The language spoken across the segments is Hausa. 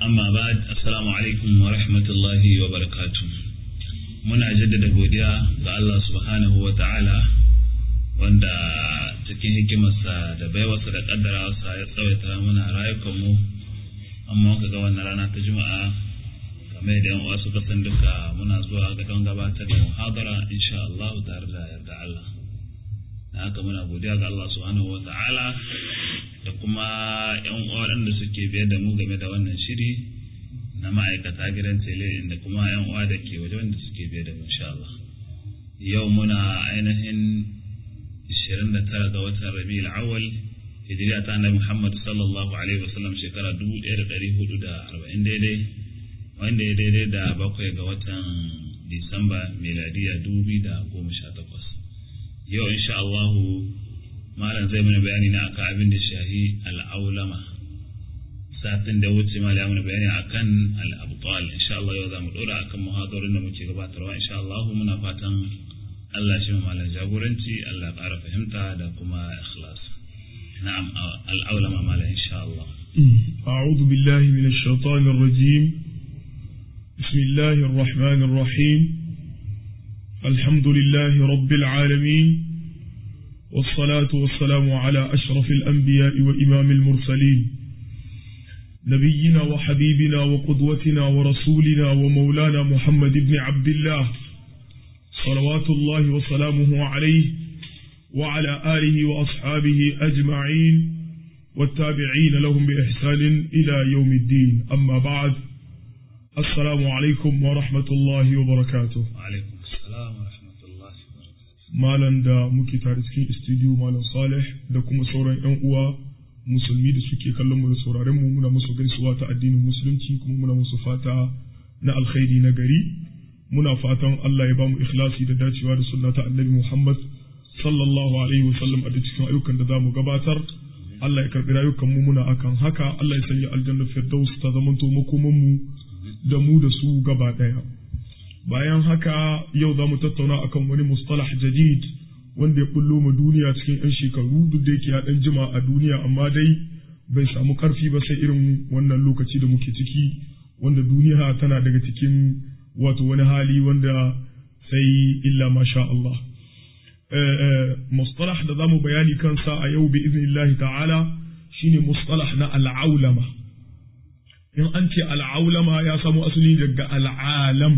amma ba assalamu alaikum wa rahmatullahi wa barakatu muna jaddada godiya ga Allah subhanahu wa ta'ala wanda cikin hikimarsa da baiwarsa da kaddarawarsa ya tsawaita muna rayukanmu amma muka ga wannan rana ta juma'a game da yan uwa suka san duka muna zuwa ga don gabatar da muhadara insha Allah tare da yarda Allah da haka muna godiya ga Allah subhanahu wa ta'ala da kuma yan uwa waɗanda suke biyar da mu game da wannan shiri na ma'aikata gidan tele da kuma yan uwa da ke waje wanda suke biyar da mu insha Allah yau muna ainihin 29 ga watan Rabiul Awwal hijira ta Annabi Muhammad sallallahu alaihi wasallam shekara 1440 daidai wanda ya daidai da bakwai ga watan Disamba miladiya 2018 yau insha Allahu malam zai mana bayani na akan abin da shahi al'aulama satin da wuce malam ya mana bayani akan al'abtal insha Allah yau za mu dora akan muhadarin da muke gabatarwa insha Allah muna fatan Allah shi malam jagoranci Allah ƙara fahimta da kuma ikhlas na'am al'aulama malam insha Allah أعوذ بالله من الشيطان الرجيم بسم الله الرحمن الرحيم الحمد لله رب العالمين والصلاة والسلام على أشرف الأنبياء وإمام المرسلين نبينا وحبيبنا وقدوتنا ورسولنا ومولانا محمد بن عبد الله صلوات الله وسلامه عليه وعلى آله وأصحابه أجمعين والتابعين لهم بإحسان إلى يوم الدين أما بعد السلام عليكم ورحمة الله وبركاته وعليكم السلام ورحمة الله malam da muke tare cikin studio malam salih da kuma sauran yan uwa musulmi da suke kallon mu da sauraren mu muna musu gaisuwa ta addinin musulunci kuma muna musu fata na alkhairi na gari muna fatan Allah ya ba mu ikhlasi da dacewa da sunna ta annabi Muhammad sallallahu alaihi wasallam a cikin ayyukan da zamu gabatar Allah ya karbi rayukan mu muna akan haka Allah ya sanya aljanna firdaus ta zamanto makoman mu da mu da su gaba daya bayan haka yau za mu tattauna akan wani mustalah jadid wanda ya bullo ma duniya cikin 'yan shekaru duk da yake ya dan jima a duniya amma dai bai samu karfi ba sai irin wannan lokaci da muke ciki wanda duniya tana daga cikin wato wani hali wanda sai illa masha Allah mustalah da zamu bayani kansa a yau bi iznillahi ta'ala shine mustalah na al'aulama in an ce al'aulama ya samo asali daga al'alam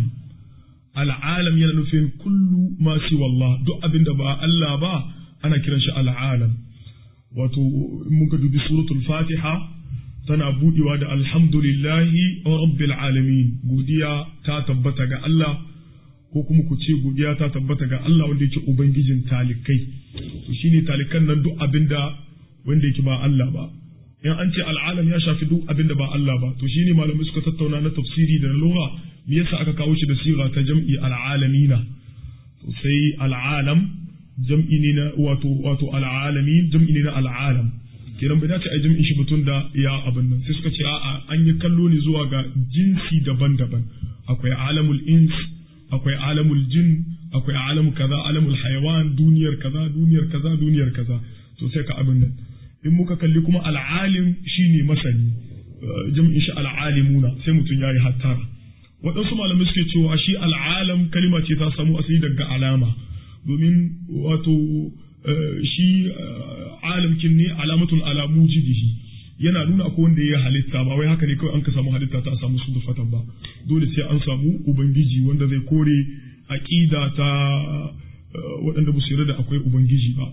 al'alam yana nufin kullu ma wallah duk abin da ba Allah ba ana kiran shi al'alam wato in muka dubi suratul fatiha tana budewa da alhamdulillahi rabbil alamin godiya ta tabbata ga Allah ko kuma ku ce godiya ta tabbata ga Allah wanda yake ubangijin talikai to shine talikan nan duk abin da wanda yake ba Allah ba in an ce al'alam ya shafi duk abin da ba Allah ba to shine malamai suka tattauna na tafsiri da na lugha me yasa aka kawo shi da siga ta jam'i al'alamina to sai al'alam jam'i ne na wato wato al'alamin jam'i ne na al'alam kiran bai dace a jam'in shi mutum da ya abin nan sai suka ce a'a an yi kallo ne zuwa ga jinsi daban-daban akwai alamul ins akwai alamul jin akwai alamul kaza alamul hayawan duniyar kaza duniyar kaza duniyar kaza to sai ka abin nan in muka kalli kuma al'alim shine masani jam'in shi al'alimuna sai mutum yayi hattara waɗansu malamai suke cewa shi al'alam kalima ce ta samu asali daga alama domin wato shi alamkin ne alamatun alamu jidihi yana nuna akwai wanda ya halitta ba wai haka ne kawai an ka samu halitta ta samu su fatan ba dole sai an samu ubangiji wanda zai kore aƙida ta waɗanda ba su yarda da akwai ubangiji ba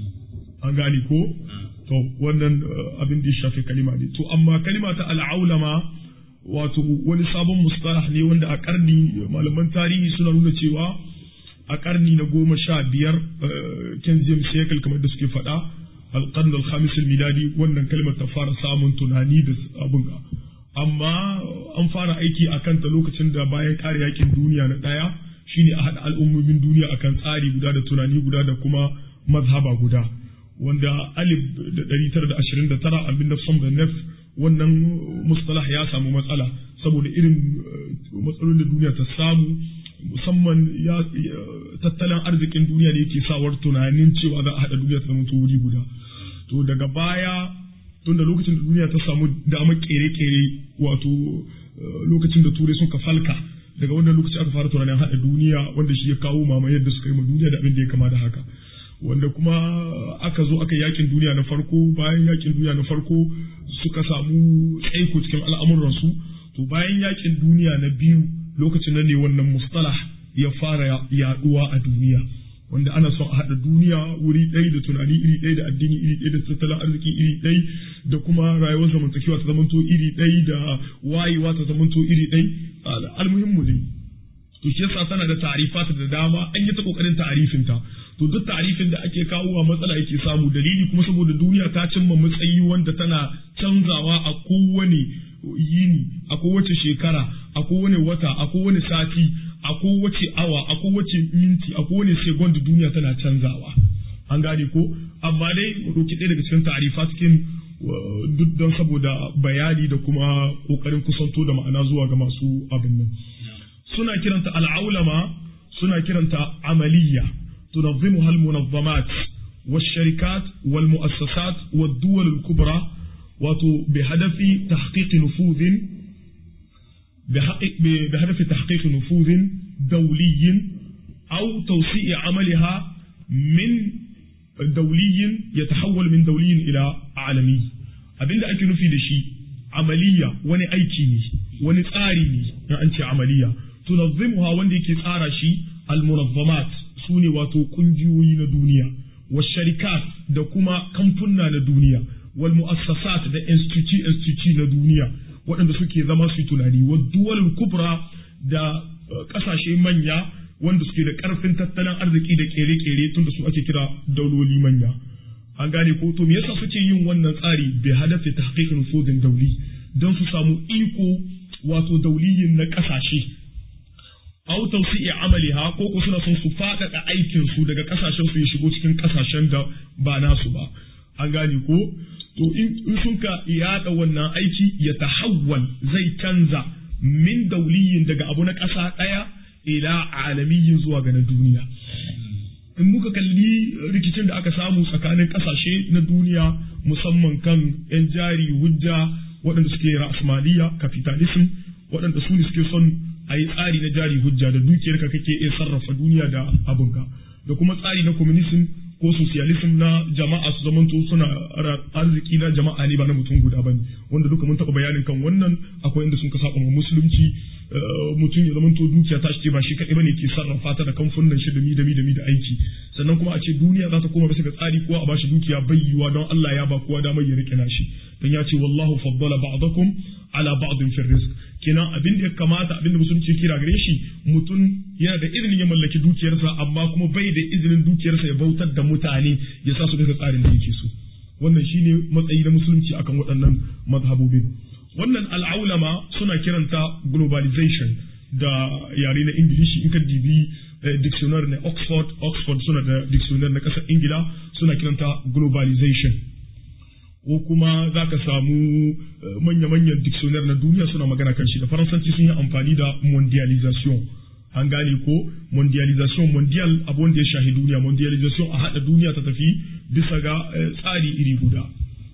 an gane ko to wannan abin da ya shafi kalima ne to amma kalima ta al'aulama wato wani sabon mustalah ne wanda a karni malaman tarihi suna nuna cewa a karni na goma sha biyar ken james shekal kamar da suke faɗa alƙarni alhamis miladi wannan kalmar ta fara samun tunani da abin amma an fara aiki a kanta lokacin da bayan ƙare yakin duniya na ɗaya shine a haɗa al'ummomin duniya akan tsari guda da tunani guda da kuma mazhaba guda wanda alif da ɗari tara da ashirin da tara abin da da nef wannan mustalah ya samu matsala saboda irin matsalolin da duniya ta samu musamman ya tattalin arzikin duniya ne yake sawar tunanin cewa za a haɗa duniya ta zama wuri guda to daga baya tunda lokacin da duniya ta samu damar kere-kere wato lokacin da turai sun ka falka daga wannan lokaci aka fara tunanin haɗa duniya wanda shi ya kawo mamayar da suka yi ma duniya da abin da ya kama da haka wanda kuma aka zo aka yakin duniya na farko bayan yakin duniya na farko suka samu tsaiko cikin al'amuransu to bayan yakin duniya na biyu lokacin nan ne wannan mustalah ya fara yaduwa a duniya wanda ana son a haɗa duniya wuri ɗaya da tunani iri ɗaya da addini iri ɗaya da tattalin arziki iri ɗaya da kuma rayuwar zamantakewa ta zamanto iri ɗaya da wayewa ta zamanto iri ɗaya almuhimmu ne to shi yasa tana da ta'rifat da dama an yi ta kokarin ta'rifin ta to duk ta'rifin da ake kawo a matsala yake samu dalili kuma saboda duniya ta cimma matsayi wanda tana canzawa a kowane yini a kowace shekara a kowane wata a kowane sati a kowace awa a kowace minti a kowane second duniya tana canzawa an gane ko amma dai mu ɗauki ɗaya daga cikin ta'arifa cikin duk don saboda bayani da kuma ƙoƙarin kusanto da ma'ana zuwa ga masu abin nan suna kiranta al'aulama suna kiranta amaliya tunazzimuha al-munazzamat والشركات والمؤسسات والدول الكبرى بهدف تحقيق نفوذ بهدف تحقيق نفوذ دولي أو توسيع عملها من دولي يتحول من دولي إلى عالمي abin da ake nufi da shi amaliya wani aiki ne wani tsari ne na an ce amaliya tunazzimuha wanda yake tsara shi almunazzamat su ne wato kungiyoyi na duniya wa sharikat da kuma kamfunna na duniya wal mu'assasat da institute institute na duniya waɗanda suke zama su tunani wa duwal kubra da ƙasashe manya wanda suke da ƙarfin tattalin arziki da ƙere-ƙere tunda su ake kira dauloli manya an gane ko to me yasa suke yin wannan tsari bi hadafi tahqiq nufudin dauli don su samu iko wato dauliyin na ƙasashe aw tawsi'i amaliha ko ko suna son su faɗaɗa aikin su daga ƙasashen su ya shigo cikin ƙasashen da ba nasu ba an gane ko to in sun ka yaɗa wannan aiki ya tahawwal zai canza min dauliyin daga abu na ƙasa ɗaya ila alamiyin zuwa ga na duniya in muka kalli rikicin da aka samu tsakanin ƙasashe na duniya musamman kan 'yan jari hujja waɗanda suke ra'asmaliya capitalism waɗanda su ne suke son a yi tsari na jari hujja da dukiyarka kake iya sarrafa duniya da abinka da kuma tsari na communism ko socialism na jama'a su zamanto suna arziki na jama'a ne ba na mutum guda bane wanda duka mun taɓa bayanin kan wannan akwai inda sun ka saba musulunci mutum ya zamanto dukiya ta ce ba shi kaɗai bane ke sarrafa ta da kamfunan shi da mi da mi da mi da aiki sannan kuma a ce duniya za ta koma bisa ga tsari kowa a bashi dukiya bai yiwa don Allah ya ba kowa damar ya rike nashi dan ya ce wallahu faddala ba'dakum ala ba'din fi rizq kenan abin da ya kamata abin da musulunci kira gare shi mutum yana da izinin ya mallaki dukiyarsa amma kuma bai da izinin dukiyarsa ya bautar da mutane ya sa su bisa tsarin da yake so wannan shine matsayi na musulunci akan waɗannan mazhabobin wannan al'aulama suna kiranta globalization da yare na ingilishi in ka dibi dictionary na oxford oxford suna da dictionary na ƙasar ingila suna kiranta globalization ko kuma za ka samu manya-manyan dictionary na duniya suna magana kan shi da faransanci sun yi amfani da mondialization an gane ko mondialization mondial abu wanda ya shahi duniya mondialization a haɗa duniya ta tafi bisa ga tsari iri guda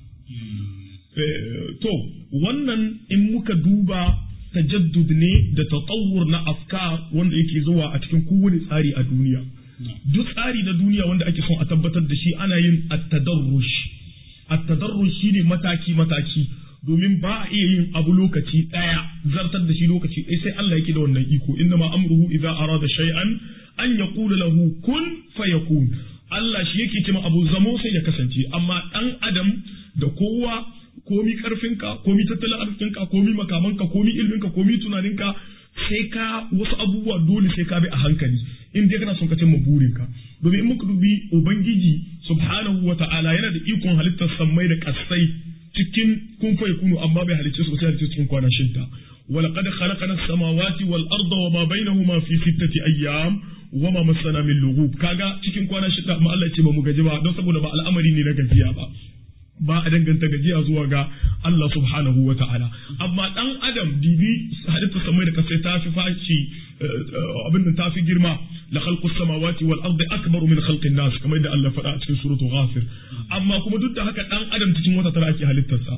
to wannan in muka duba tajaddud ne da tatawur na afkar wanda yake zuwa a cikin kowane tsari a duniya duk tsari na duniya wanda ake son a tabbatar da shi ana yin at-tadarrush at-tadarrush shine mataki mataki domin ba a iya yin abu lokaci daya zartar da shi lokaci ɗaya sai Allah yake da wannan iko inna ma amruhu idza arada shay'an an yaqula lahu kun fayakun Allah shi yake cewa abu zamo sai ya kasance amma dan adam da kowa komi karfinka komi tattalin arzikinka komi makamanka komi ilminka komi tunaninka sai ka wasu abubuwa dole sai ka bi a hankali in dai kana son ka cimma burinka domin in muka dubi ubangiji subhanahu wa ta'ala yana da ikon halittar sammai da kasai cikin kun fa yakunu amma bai halicce su sai halicce cikin kwana shidda ولقد خلقنا السماوات والأرض وما بينهما في ستة أيام وما مسنا من لغوب كاغا cikin kwana shida amma Allah ya ce ba mu gaji ba don saboda ba al'amari ne na gajiya ba ba a danganta gajiya zuwa ga Allah subhanahu wa ta'ala amma dan adam dibi halitta samai da kasai ta fi fashi abin da ta fi girma la khalqus samawati wal ardi akbaru min khalqin nas kamar da Allah faɗa a cikin suratul ghafir amma kuma duk da haka dan adam cikin wata tara ake halittarsa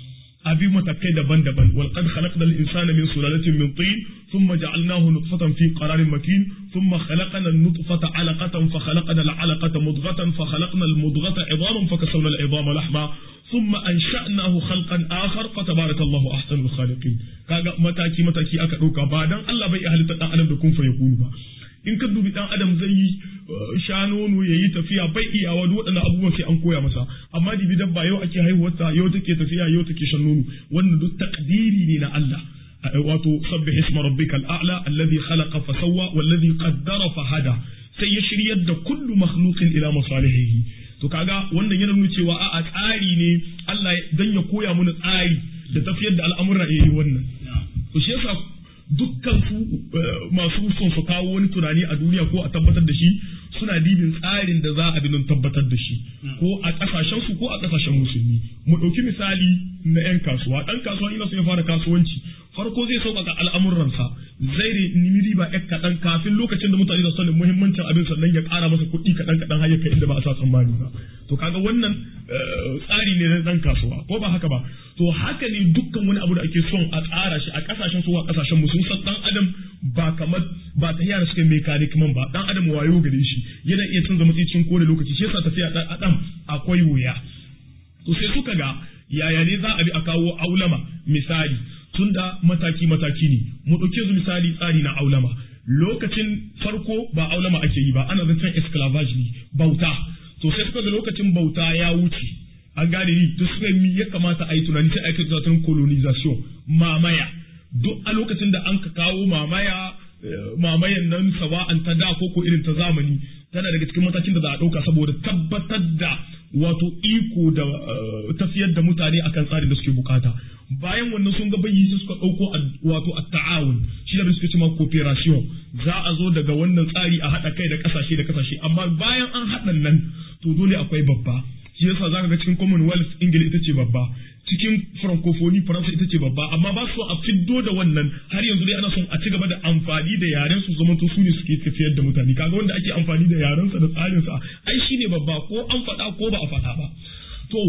abi matakai daban-daban wal qad khalaqna al insana min sulalatin min tin thumma ja'alnahu nutfatan fi qararin makin thumma khalaqna an nutfata 'alaqatan fa khalaqna al 'alaqata mudghatan fa khalaqna al mudghata 'idhaman fa kasawna al 'idhama lahma thumma ansha'nahu khalqan akhar fa tabarakallahu ahsanul khaliqin kaga mataki mataki aka dauka ba dan Allah bai halitta dan adam da kun fa yakunu ba in ka dubi dan adam zai yi sha nono ya yi tafiya bai iyawa duk waɗannan abubuwan sai an koya masa amma dibi dabba yau ake haihuwarta yau take tafiya yau take shan nono wannan duk takdiri ne na Allah wato sabbih isma rabbikal a'la alladhi khalaqa fa sawwa walladhi qaddara fa hada sai ya shiryar da kullu makhluqin ila masalihihi to kaga wannan yana nuna cewa a tsari ne Allah dan ya koya mana tsari da tafiyar da al'amuran yayi wannan to shi yasa dukkan su masu son su kawo wani tunani a duniya ko a tabbatar da shi suna dibin tsarin da za a bi don tabbatar da shi ko a kasashen su ko a kasashen musulmi mu ɗauki misali na 'yan kasuwa ɗan kasuwa ina son ya fara kasuwanci farko zai sauƙaƙa al'amuransa zai nemi riba ɗan kaɗan kafin lokacin da mutane da sanin muhimmancin abin sannan ya ƙara masa kuɗi kaɗan kaɗan har ya kai inda ba a sa tsammani ba to kaga wannan tsari ne na ɗan kasuwa ko ba haka ba to haka ne dukkan wani abu da ake son a tsara shi a ƙasashen su a ƙasashen mu sun san ɗan adam ba kamar ba ta yara suka mekanik man ba ɗan adam wayo gare shi yana iya canza matsayin ko da lokaci shi yasa tafiya ɗan adam akwai wuya to sai suka ga yaya ne za a bi a kawo aulama misali tunda mataki mataki ne mu ɗauke su misali tsari na aulama lokacin farko ba aulama ake yi ba ana zancen esclavage ne bauta to sai suka ga lokacin bauta ya wuce an gane ni to suka mi ya kamata a yi tunani sai aka zaton colonization mamaya duk a lokacin da an ka kawo mamaya mamayan nan sawa'an ta da ko ko irin ta zamani tana daga cikin matakin da za a ɗauka saboda tabbatar da wato iko da tafiyar da mutane akan tsarin da suke bukata bayan wannan sun ga bayyi su suka ɗauko wato a ta'awun shi da suke cewa cooperation za a zo daga wannan tsari a haɗa kai da ƙasashe da ƙasashe amma bayan an haɗa nan to dole akwai babba shi yasa zaka ga cikin commonwealth ingila ita ce babba cikin francophonie faransa ita ce babba amma ba su a fiddo da wannan har yanzu dai ana son a ci gaba da amfani da yaren su zamanto su ne suke tafiyar da mutane kaga wanda ake amfani da yaren sa da tsarin sa ai shine babba ko an faɗa ko ba a faɗa ba to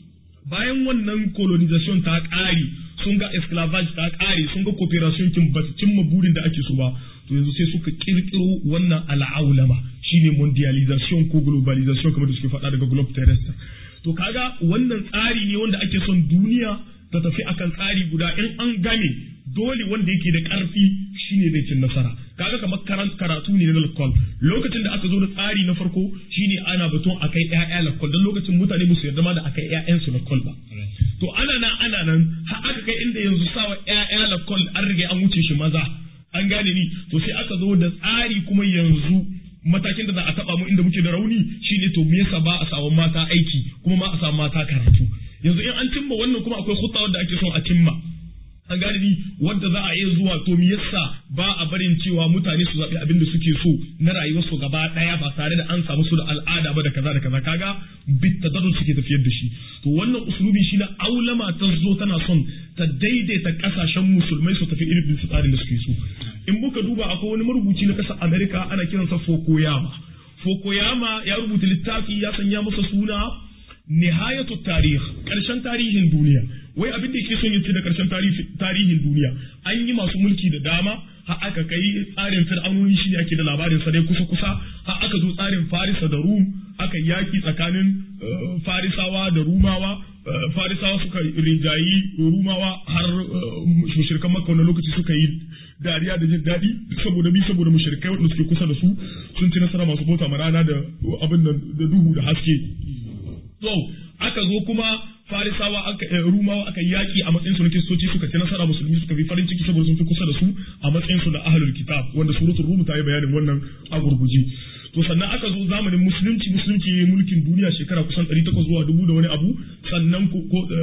bayan wannan colonization ta ƙare sun ga esclavage ta ƙare sun ga cooperation kin ba cimma burin da ake so ba to yanzu sai suka kirkiro wannan al'aulama shine mondialization ko globalization kamar da suke faɗa daga globe terrestre to kaga wannan tsari ne wanda ake son duniya ta tafi akan tsari guda in an game dole wanda yake da ƙarfi shine zai cin nasara kaga kamar karatu ne na lakol lokacin da aka zo da tsari na farko shine ana batun akai ƴaƴa lakol don lokacin mutane ba su yarda ma da akai ƴaƴan su lakol ba to ana nan ana nan har aka kai inda yanzu sawa ƴaƴa lakol an riga an wuce shi maza an gane ni to sai aka zo da tsari kuma yanzu matakin da za a taba mu inda muke da rauni shine to me yasa ba a samu mata aiki kuma ma a samu mata karatu yanzu in an cimma wannan kuma akwai hutta wanda ake son a cimma an gane ni wanda za a iya zuwa to me yasa ba a barin cewa mutane su zaɓi abin da suke so na rayuwarsu gaba ɗaya ba tare da an samu su da al'ada ba da kaza da kaza kaga bit tadarrur suke tafiyar da shi to wannan usulubi shi na aulama ta zo tana son ta daidaita kasashen musulmai su tafi irin tsarin da suke so in muka duba akwai wani marubuci na ƙasar Amerika ana kiransa Fukuyama Fukuyama ya rubuta littafi ya sanya masa suna nihayatu tarih ƙarshen tarihin duniya wai abin da yake son yace da ƙarshen tarihin duniya an yi masu mulki da dama har aka kai tsarin fir'aunoni shine ake da labarin sa dai kusa kusa har aka zo tsarin farisa da rum aka yaki tsakanin farisawa da rumawa farisawa suka rinjayi rumawa har mushrikan makka wani lokaci suka yi dariya da jin daɗi saboda bi saboda mushrikai wanda suke kusa da su sun ci nasara masu bauta ma rana da abin da duhu da haske to aka zo kuma farisawa aka rumawa aka yaki a matsayin su na kiristoci suka ci nasara musulmi suka bi farin ciki saboda sun fi kusa da su a matsayin su da ahlul kitab wanda suratul rum ta yi bayanin wannan a gurguje to sannan aka zo zamanin musulunci musulunci ya mulkin duniya shekara kusan 800 zuwa dubu da wani abu sannan ko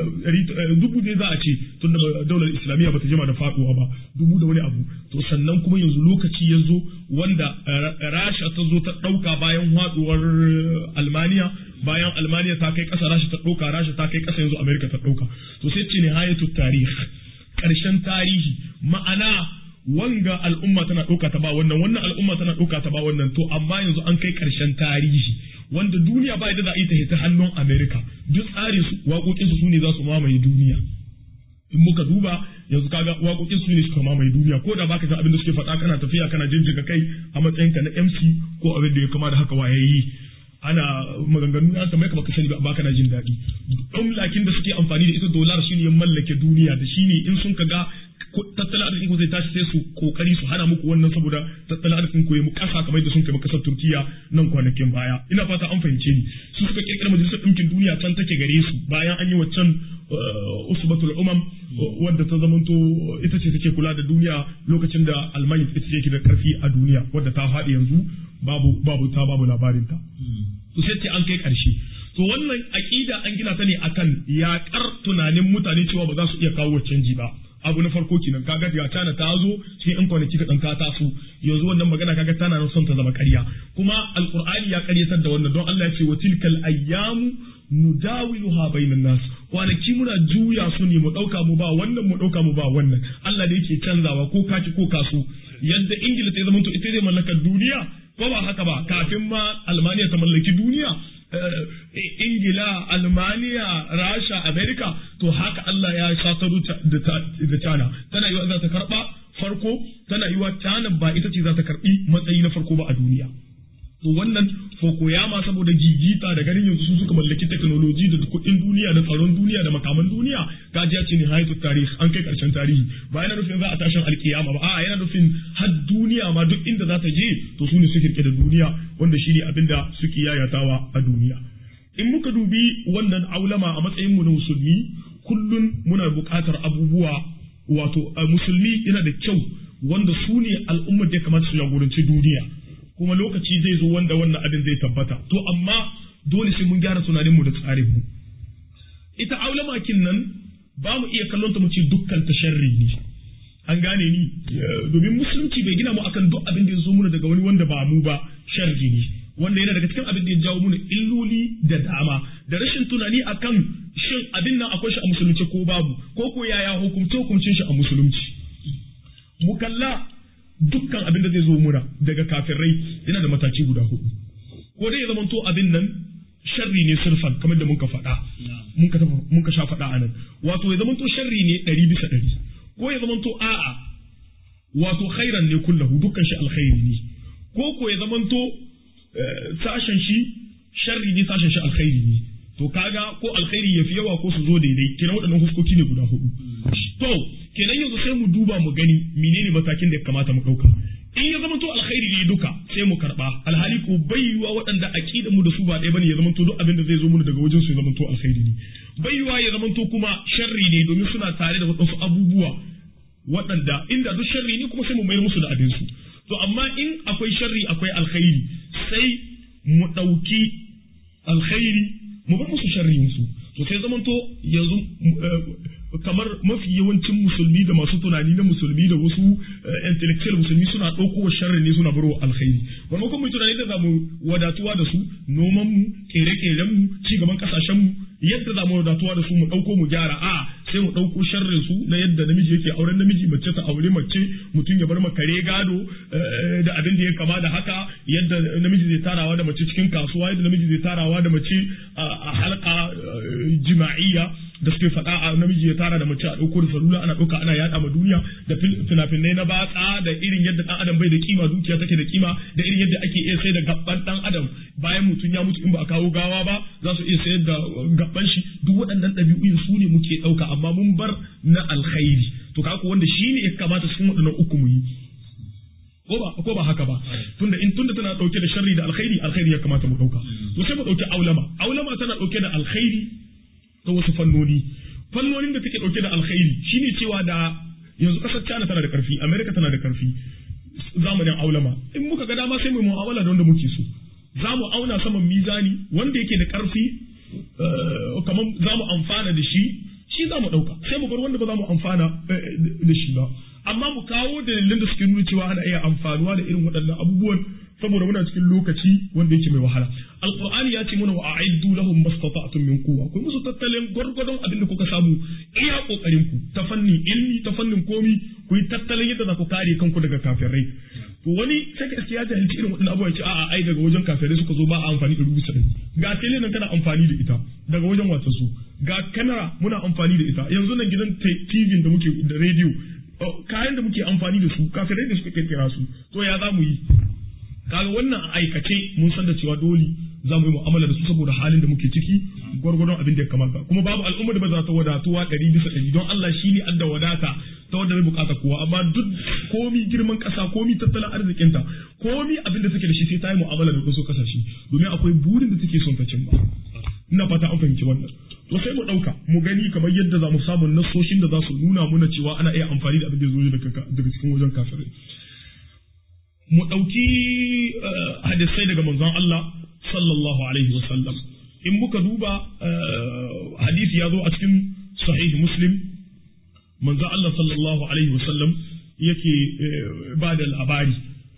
dubu ne za a ce tun da daular islamiyya bata jima da faduwa ba dubu da wani abu to sannan kuma yanzu lokaci ya zo wanda rasha ta zo ta dauka bayan haduwar almaniya bayan almaniya ta kai ƙasa rasha ta ɗauka rasha ta kai ƙasa yanzu amerika ta ɗauka to sai ce nihayatu tarih ƙarshen tarihi ma'ana wanga al'umma tana ɗauka ta ba wannan wannan al'umma tana ɗauka ta ba wannan to amma yanzu an kai ƙarshen tarihi wanda duniya ba da za a yi ta hita hannun amerika duk tsarin su waƙoƙinsu su ne za su mamaye duniya in muka duba yanzu kaga waƙoƙin su ne suka mamaye duniya ko da baka san abin da suke faɗa kana tafiya kana jinjiga kai a matsayinka na MC ko abin da ya kama da haka wayayi ana maganganu na kamar baka sani ba kana jin daɗi ɗan lakin da suke amfani da ita dolar shine ya mallake duniya da shine in sun kaga tattalin arzikin ku zai tashi sai su kokari su hana muku wannan saboda tattalin arzikin ku ya mu kasa kamar yadda sun kai kasar Turkiya nan kwanakin baya ina fata an fahimce ni su suka kirkira majalisar ɗinkin duniya can take gare su bayan an yi waccan usbatul umam wadda ta zamanto ita ce take kula da duniya lokacin da almanya ita ce da karfi a duniya wadda ta faɗi yanzu babu babu ta babu labarin ta to sai ce an kai ƙarshe to wannan aƙida an gina ta ne akan yaƙar tunanin mutane cewa ba za su iya kawo canji ba abu na farko kenan kaga ga tana ta zo cikin in kwanaki ka ɗanka ta su yanzu wannan magana kaga tana nan son ta zama ƙarya kuma alqur'ani ya ƙaryatar da wannan don Allah ya ce wa tilkal ayyamu nudawiluha bainan nas kwanaki muna juya su ne mu dauka mu ba wannan mu dauka mu ba wannan Allah da yake canzawa ko kaci ko kasu yadda Ingila ta zama to ita zai mallakar duniya ko ba haka ba kafin ma Almaniya ta mallaki duniya Ingila, Almaniya, Rasha, Amerika to haka Allah ya sataru da China tana yiwa za ta karba farko tana yiwa China ba ita ce za ta karbi matsayi na farko ba a duniya to wannan Fukuyama saboda gigita da ganin yanzu su suka mallaki teknoloji da kuɗin duniya da tsaron duniya da makaman duniya gajiya ce ne hayatu tarihi an kai karshen tarihi ba yana nufin za a tashin alkiyama ba a'a yana nufin har duniya ma duk inda za ta je to su ne su kirke da duniya wanda shine abin da suke yayatawa a duniya in muka dubi wannan aulama a matsayin mu na musulmi kullun muna buƙatar abubuwa wato musulmi yana da kyau wanda su ne al'ummar da ya kamata su jagoranci duniya kuma lokaci zai zo wanda wannan abin zai tabbata to amma dole sai mun gyara tunaninmu da tsarinmu ita aulamakin nan ba mu iya kallon ta mu ce dukkan ta sharri ne an gane ni domin musulunci bai gina mu akan duk abin da ya zo muna daga wani wanda ba mu ba sharri ne wanda yana daga cikin abin da ya jawo muna illoli da dama da rashin tunani akan shin abin nan akwai shi a musulunci ko babu ko ko yaya hukumce hukuncin shi a musulunci mu kalla dukkan abin da zai zo muna daga kafirai yana da mataki guda hudu ko dai ya zama to abin nan sharri ne sirfan kamar da muka faɗa mun ka sha faɗa anan wato ya zama to sharri ne ɗari bisa ɗari ko ya zama to a'a wato khairan ne kullahu dukkan shi alkhairi ne ko ko ya zama to sashen shi sharri ne sashen shi alkhairi ne to kaga ko alkhairi ya fi yawa ko su zo daidai kenan waɗannan huskoki ne guda hudu to kenan yanzu sai mu duba mu gani menene matakin da ya kamata mu ɗauka in ya zama to alkhairi ne duka sai mu karɓa alhali ko bayyuwa waɗanda aqida mu da su ba ɗaya bane ya zama to duk abin da zai zo mu daga wajen su ya zama to alkhairi ne bayyuwa ya zama to kuma sharri ne domin suna tare da waɗansu abubuwa waɗanda inda duk sharri ne kuma sai mu mayar musu da abin su to amma in akwai sharri akwai alkhairi sai mu ɗauki alkhairi mu bar musu sharrin su to sai zamanto yanzu kamar mafi yawancin musulmi da masu tunani na musulmi da wasu intellectual musulmi suna ɗauko sharri ne suna barwa alkhairi maimakon mu tunani da zamu wadatuwa da su noman mu kere-keren mu ci gaban kasashen mu yadda zamu wadatuwa da su mu ɗauko mu gyara a sai mu ɗauko sharrin su na yadda namiji yake auren namiji mace ta aure mace mutum ya bar makare gado da abin da ya kama da haka yadda namiji zai tarawa da mace cikin kasuwa yadda namiji zai tarawa da mace a halka jima'iyya da suke faɗa a namiji ya tara da mace a ɗauko da salula ana ɗauka ana yaɗa ma duniya da fina-finai na batsa da irin yadda ɗan adam bai da kima dukiya take da kima da irin yadda ake iya sai da gaban ɗan adam bayan mutum ya mutu in ba a kawo gawa ba za su iya sayar da gaban shi duk waɗannan ɗabi'u su ne muke ɗauka amma mun bar na alkhairi to kaku wanda shi ne ya kamata cikin waɗannan uku mu yi ko ba ko ba haka ba tunda in tunda tana dauke da sharri da alkhairi alkhairi ya kamata mu dauka to sai mu dauki aulama aulama tana dauke da alkhairi ta wasu fannoni fannonin da take dauke da alkhairi shine cewa da yanzu kasar China tana da karfi America tana da karfi zamanin aulama in muka ga dama sai mu mu'amala da wanda muke so za mu auna saman mizani wanda yake da karfi kamar za mu amfana da shi shi za mu dauka sai mu bar wanda ba za mu amfana da shi ba amma mu kawo dalilin da suke nuna cewa ana iya amfanuwa da irin waɗannan abubuwan saboda muna cikin lokaci wanda yake mai wahala alqur'ani ya ce mana wa a'iddu lahum mastata'tum min quwwa ku musu tattalin gwargwadon abin da kuka samu iya kokarin ku ta fannin ilmi ta fannin komi ku yi tattalin yadda za ku kare kanku daga kafirai to wani sai ka ya jahilci irin waɗannan abubuwa ya ce a'a ai daga wajen kafirai suka zo ba a amfani da rubuta din ga tele nan kana amfani da ita daga wajen wata su ga kamera muna amfani da ita yanzu nan gidan TV da muke da radio kayan da muke amfani da su kafirai da suka kirkira su to ya za mu yi kaga wannan a aikace mun san da cewa dole za mu yi mu'amala da su saboda halin da muke ciki gwargwadon abin da ya kamata kuma babu al'umma da ba za ta wadatuwa ɗari bisa ɗari don Allah shi ne adda wadata ta wanda bai bukata kowa amma duk komi girman ƙasa komi tattalin arzikinta komi abin da take da shi sai ta yi mu'amala da wasu ƙasashe domin akwai burin da take son ta cimma ina fata an fahimci wannan to sai mu ɗauka mu gani kamar yadda za mu samu nasoshin da za su nuna muna cewa ana iya amfani da abin da zo daga cikin wajen kafirai mu ɗauki hadisai daga manzon Allah sallallahu alaihi wasallam in muka duba hadisi ya zo a cikin sahih muslim manzon Allah sallallahu alaihi wasallam yake ba da labari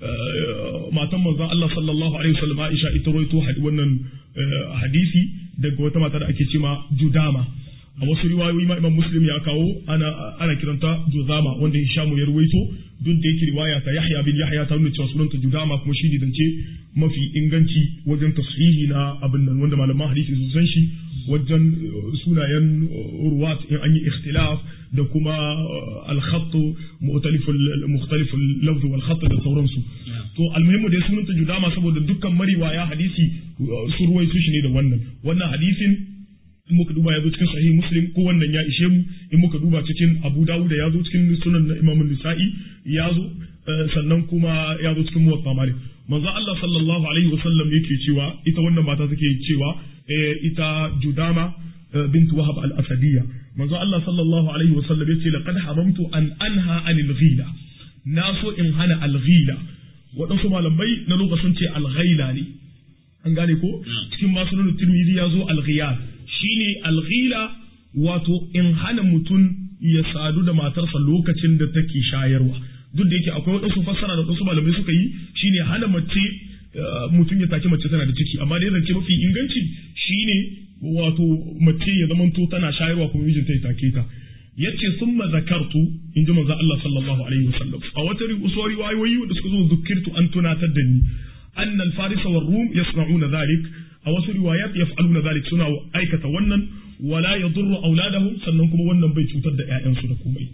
matan manzon Allah sallallahu alaihi wasallam Aisha ita roito wannan hadisi daga wata mata da ake cema Judama a wasu riwayoyi ma Imam Muslim ya kawo ana ana kiranta Juzama wanda Hishamu ya ruwaito duk da yake riwaya ta Yahya bin Yahya ta nuna cewa sunanta Judama kuma shi ne dance mafi inganci wajen tashihi na abin nan wanda malaman hadisi sun san shi wajen sunayen ruwat in an yi ikhtilaf da kuma al-khatt mukhtalif mukhtalif al-lafz wal khatt da sauransu to almuhimmu da sunanta Judama saboda dukkan mariwaya hadisi sun ruwaito shi ne da wannan wannan hadisin in muka duba ya zo cikin sahih muslim ko wannan ya ishe mu in muka duba cikin abu dawud ya zo cikin sunan na imam nisa'i ya zo sannan kuma ya zo cikin muwatta malik manzo Allah sallallahu alaihi wasallam yake cewa ita wannan mata take cewa ita judama bint wahab al-asadiyya manzo Allah sallallahu alaihi wasallam yace laqad hamamtu an anha anil ghila na so in hana al-ghila waɗansu malamai na lokacin ce al-ghaila ne an gane ko cikin masu nuna tirmidhi ya zo al-ghiyal shine alghila wato in hana mutum ya sadu da matarsa lokacin da take shayarwa duk da yake akwai wadansu fassara da wasu malamai suka yi shine hana mace mutum ya take mace tana da ciki amma dai zance mafi inganci shine wato mace ya zamanto tana shayarwa kuma mijinta ya take ta yace summa zakartu in ji manzo Allah sallallahu alaihi wasallam a wata riwayoyi da suka zo zukirtu an tunatar da ni anna al-farisa war rum yasna'una dhalik a wasu riwayat yaf'aluna zalik suna aikata wannan wala yadurru auladahum sannan kuma wannan bai cutar da ƴaƴansu da komai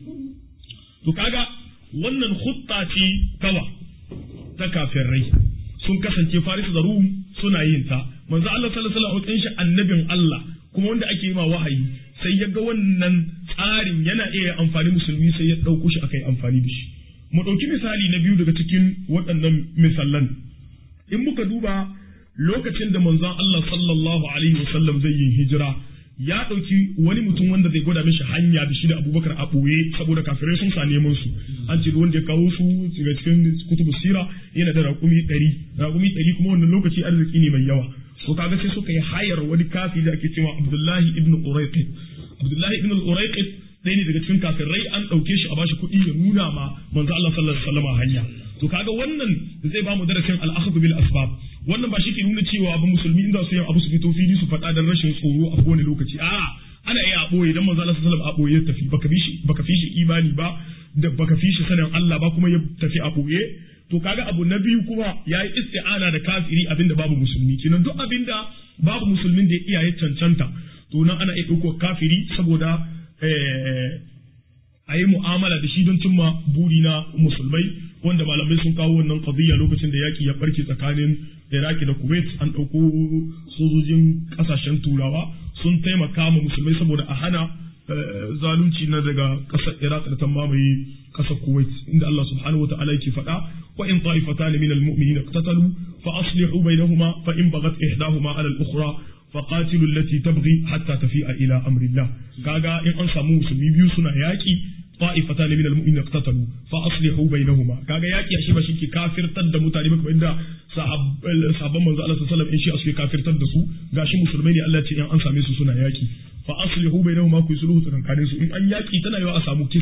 to kaga wannan khutta ce tawa ta kafirai sun kasance faris da rum suna yin ta manzo Allah sallallahu alaihi wasallam shi annabin Allah kuma wanda ake yi ma wahayi sai ya ga wannan tsarin yana iya amfani musulmi sai ya ɗauko shi akai amfani da shi mu ɗauki misali na biyu daga cikin waɗannan misalan in muka duba lokacin da manzon Allah sallallahu alaihi wasallam zai yi hijira ya ɗauki wani mutum wanda zai gwada mishi hanya da shi da abubakar a ɓoye saboda kafirai sun sa neman su an ce wanda ya kawo su daga cikin kutubu sira yana da raƙumi ɗari raƙumi ɗari kuma wannan lokaci arziki ne mai yawa so kaga sai suka yi hayar wani kafi da ake cewa abdullahi ibn uraiqit abdullahi ibn uraiqit ɗaya ne daga cikin kafirai an ɗauke shi a bashi kuɗi ya nuna ma manzo Allah sallallahu alaihi wasallam hanya to kaga wannan zai ba mu darasin al-akhdhu bil asbab wannan ba shi ke nuna cewa ba musulmi inda su yin abu su fito fili su faɗa dan rashin tsoro a kowane lokaci a ana iya a ɓoye dan manzo Allah sallallahu alaihi wasallam a ɓoye tafi baka fi shi baka fi shi imani ba da baka fi shi sanin Allah ba kuma ya tafi a ɓoye to kaga abu na biyu kuma yayi isti'ana da kafiri abinda babu musulmi kenan duk abinda babu musulmin da ya iya ya cancanta to nan ana iya ɗauko kafiri saboda a yi mu'amala da shi don cimma buri na musulmai wanda malamai sun kawo wannan qadiyya lokacin da yaki ya barke tsakanin Iraki da Kuwait an ɗauko sojojin ƙasashen turawa sun taimaka ma musulmai saboda a hana zalunci na daga ƙasar Iraq da ta mamaye ƙasar Kuwait inda Allah subhanahu wata'ala yake faɗa wa in ta'ifatan min al-mu'minin iqtatalu fa aslihu bainahuma fa in baghat ihdahuma 'ala al-ukhra فقاتلوا التي تبغي حتى تفيء الى امر الله kaga in an samu musulmi biyu suna yaki ta'ifatan min almu'minin iqtatalu fa aslihu bainahuma kaga yaki shi ba shike kafirtar da mutane ba kamar inda sahabban manzo Allah sallallahu alaihi wasallam in shi suke kafirtar da su gashi musulmai ne Allah ce in an same su suna yaki fa aslihu bainahuma ku sulhu tsakanin su in an yaki tana yawa a samu kisa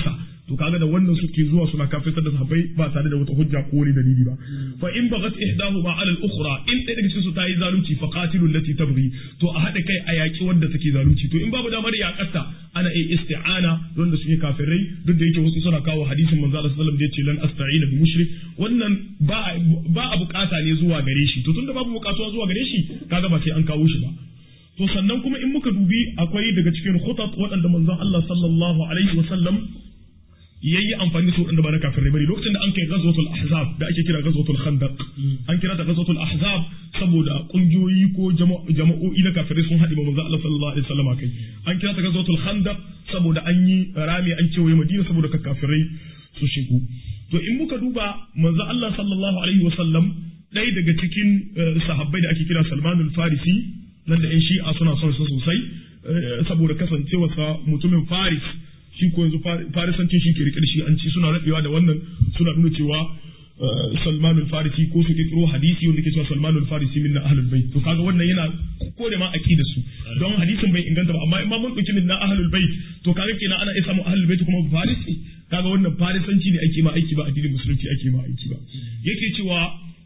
to kaga da wannan suke zuwa suna kafirtar da sahabbai ba tare da wata hujja ko wani dalili ba fa in bagat ihdahuma ala al-ukhra in ɗaya daga cikin su ta yi zalunci fa qatilu allati tabghi to a haɗa kai a yaƙi wanda take zalunci to in babu damar yaƙarta ana iya isti'ana wanda suke kafirai duk da yake wasu suna kawo hadisin manzo Allah sallallahu alaihi wasallam da yace lan asta'ina bi mushrik wannan ba ba a bukata ne zuwa gare shi to tunda babu bukatuwa zuwa gare shi kaga ba sai an kawo shi ba to sannan kuma in muka dubi akwai daga cikin khutat waɗanda manzon Allah sallallahu alaihi wasallam yayi amfani da su waɗanda ba na kafirai bane lokacin da an kai ghazwatul ahzab da ake kira ghazwatul khandaq an kira ta ghazwatul ahzab saboda kungiyoyi ko jama'o'i na kafirai sun haɗe manzo Allah sallallahu alaihi wasallam kai an kira ta ghazwatul khandaq saboda an yi rami an cewaye Madina saboda kafirai su shigo to in muka duba manzo Allah sallallahu alaihi wasallam ɗaya daga cikin sahabbai da ake kira Salmanul Farisi nan da ƴan shi'a suna son su sosai saboda kasancewarsa mutumin Faris shi ko yanzu farisancin shi ke rike da shi an ci suna rabewa da wannan suna nuna cewa Salmanul Farisi ko su kirkiro hadisi wanda ke cewa Salmanul Farisi min na ahlul bait to kaga wannan yana ko da ma aqida su don hadisin bai inganta ba amma in ma mun dauki min na ahlul bait to kaga kenan ana iya samu ahlul bait kuma farisi kaga wannan farisanci ne ake ma aiki ba addinin musulunci ake ma aiki ba yake cewa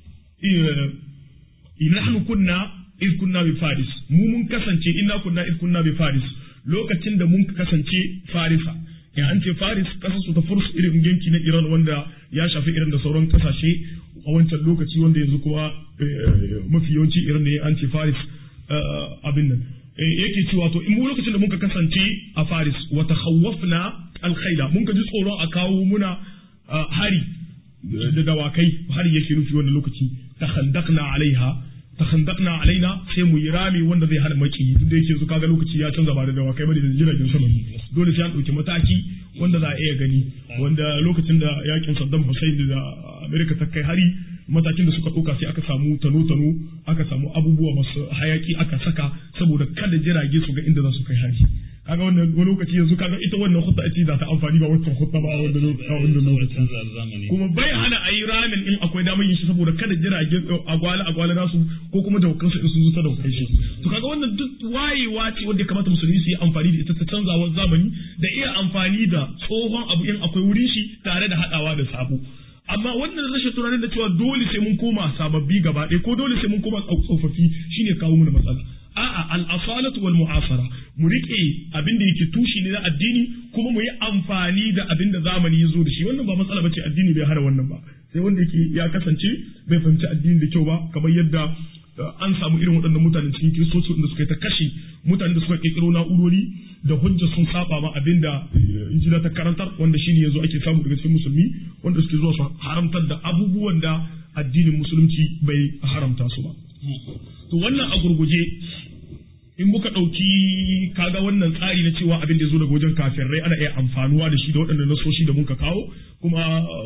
nahnu kunna iz kunna bi faris mu mun kasance inna kunna iz kunna bi faris lokacin da mun kasance farisa in an ce faris kasar su ta furs irin yanki na iran wanda ya shafi irin da sauran kasashe a wancan lokaci wanda yanzu kuma mafi yawanci irin ne an ce faris abin nan yake cewa to in mu lokacin da muka kasance a faris wa takhawwafna alkhaila mun ka ji tsoron a kawo muna hari da dawakai hari yake nufi wannan lokaci takhandaqna alaiha takhandaqna alaina sai mu yi rami wanda zai hana maki duk da yake su kaga lokaci ya canza ba da dawakai bane da jiragen sama dole sai an dauki mataki wanda za a iya gani wanda lokacin da yakin Saddam Hussein da America ta kai hari matakin da suka ɗauka sai aka samu tano-tano aka samu abubuwa masu hayaki aka saka saboda kada jirage su ga inda za su kai hari kaga wannan wani lokaci yanzu kaga ita wannan hutta ce za ta amfani ba wancan hutta ba a wannan lokaci kuma bai hana a yi ramin in akwai damar yin shi saboda kada jirage agwala agwala nasu ko kuma da kansu in sun zo ta daukai shi to kaga wannan duk wayewa ce wanda kamata musulmi su yi amfani da ita ta canzawar zamani da iya amfani da tsohon abu in akwai wurin shi tare da haɗawa da sabo amma wannan rashin tunanin da cewa dole sai mun koma sababbi gaba ɗaya ko dole sai mun koma tsofaffi shine kawo mana matsala a'a al-asalatu wal mu'asara mu rike abin da yake tushi ne na addini kuma mu yi amfani da abin da zamani ya zo da shi wannan ba matsala bace addini bai hana wannan ba sai wanda yake ya kasance bai fahimci addini da kyau ba kamar yadda an samu irin waɗannan mutane cikin kiristoci da suka yi ta kashe mutane da suka kirkiro na'urori da hujja sun saba ma abin da injila ta karantar wanda shine yanzu ake samu daga cikin musulmi wanda suke zuwa su haramtar da abubuwan da addinin musulunci bai haramta su ba to wannan a gurguje in muka ɗauki kaga wannan tsari na cewa abin da ya zo daga wajen kafirai ana iya amfanuwa da shi da waɗannan nasoshi da muka kawo kuma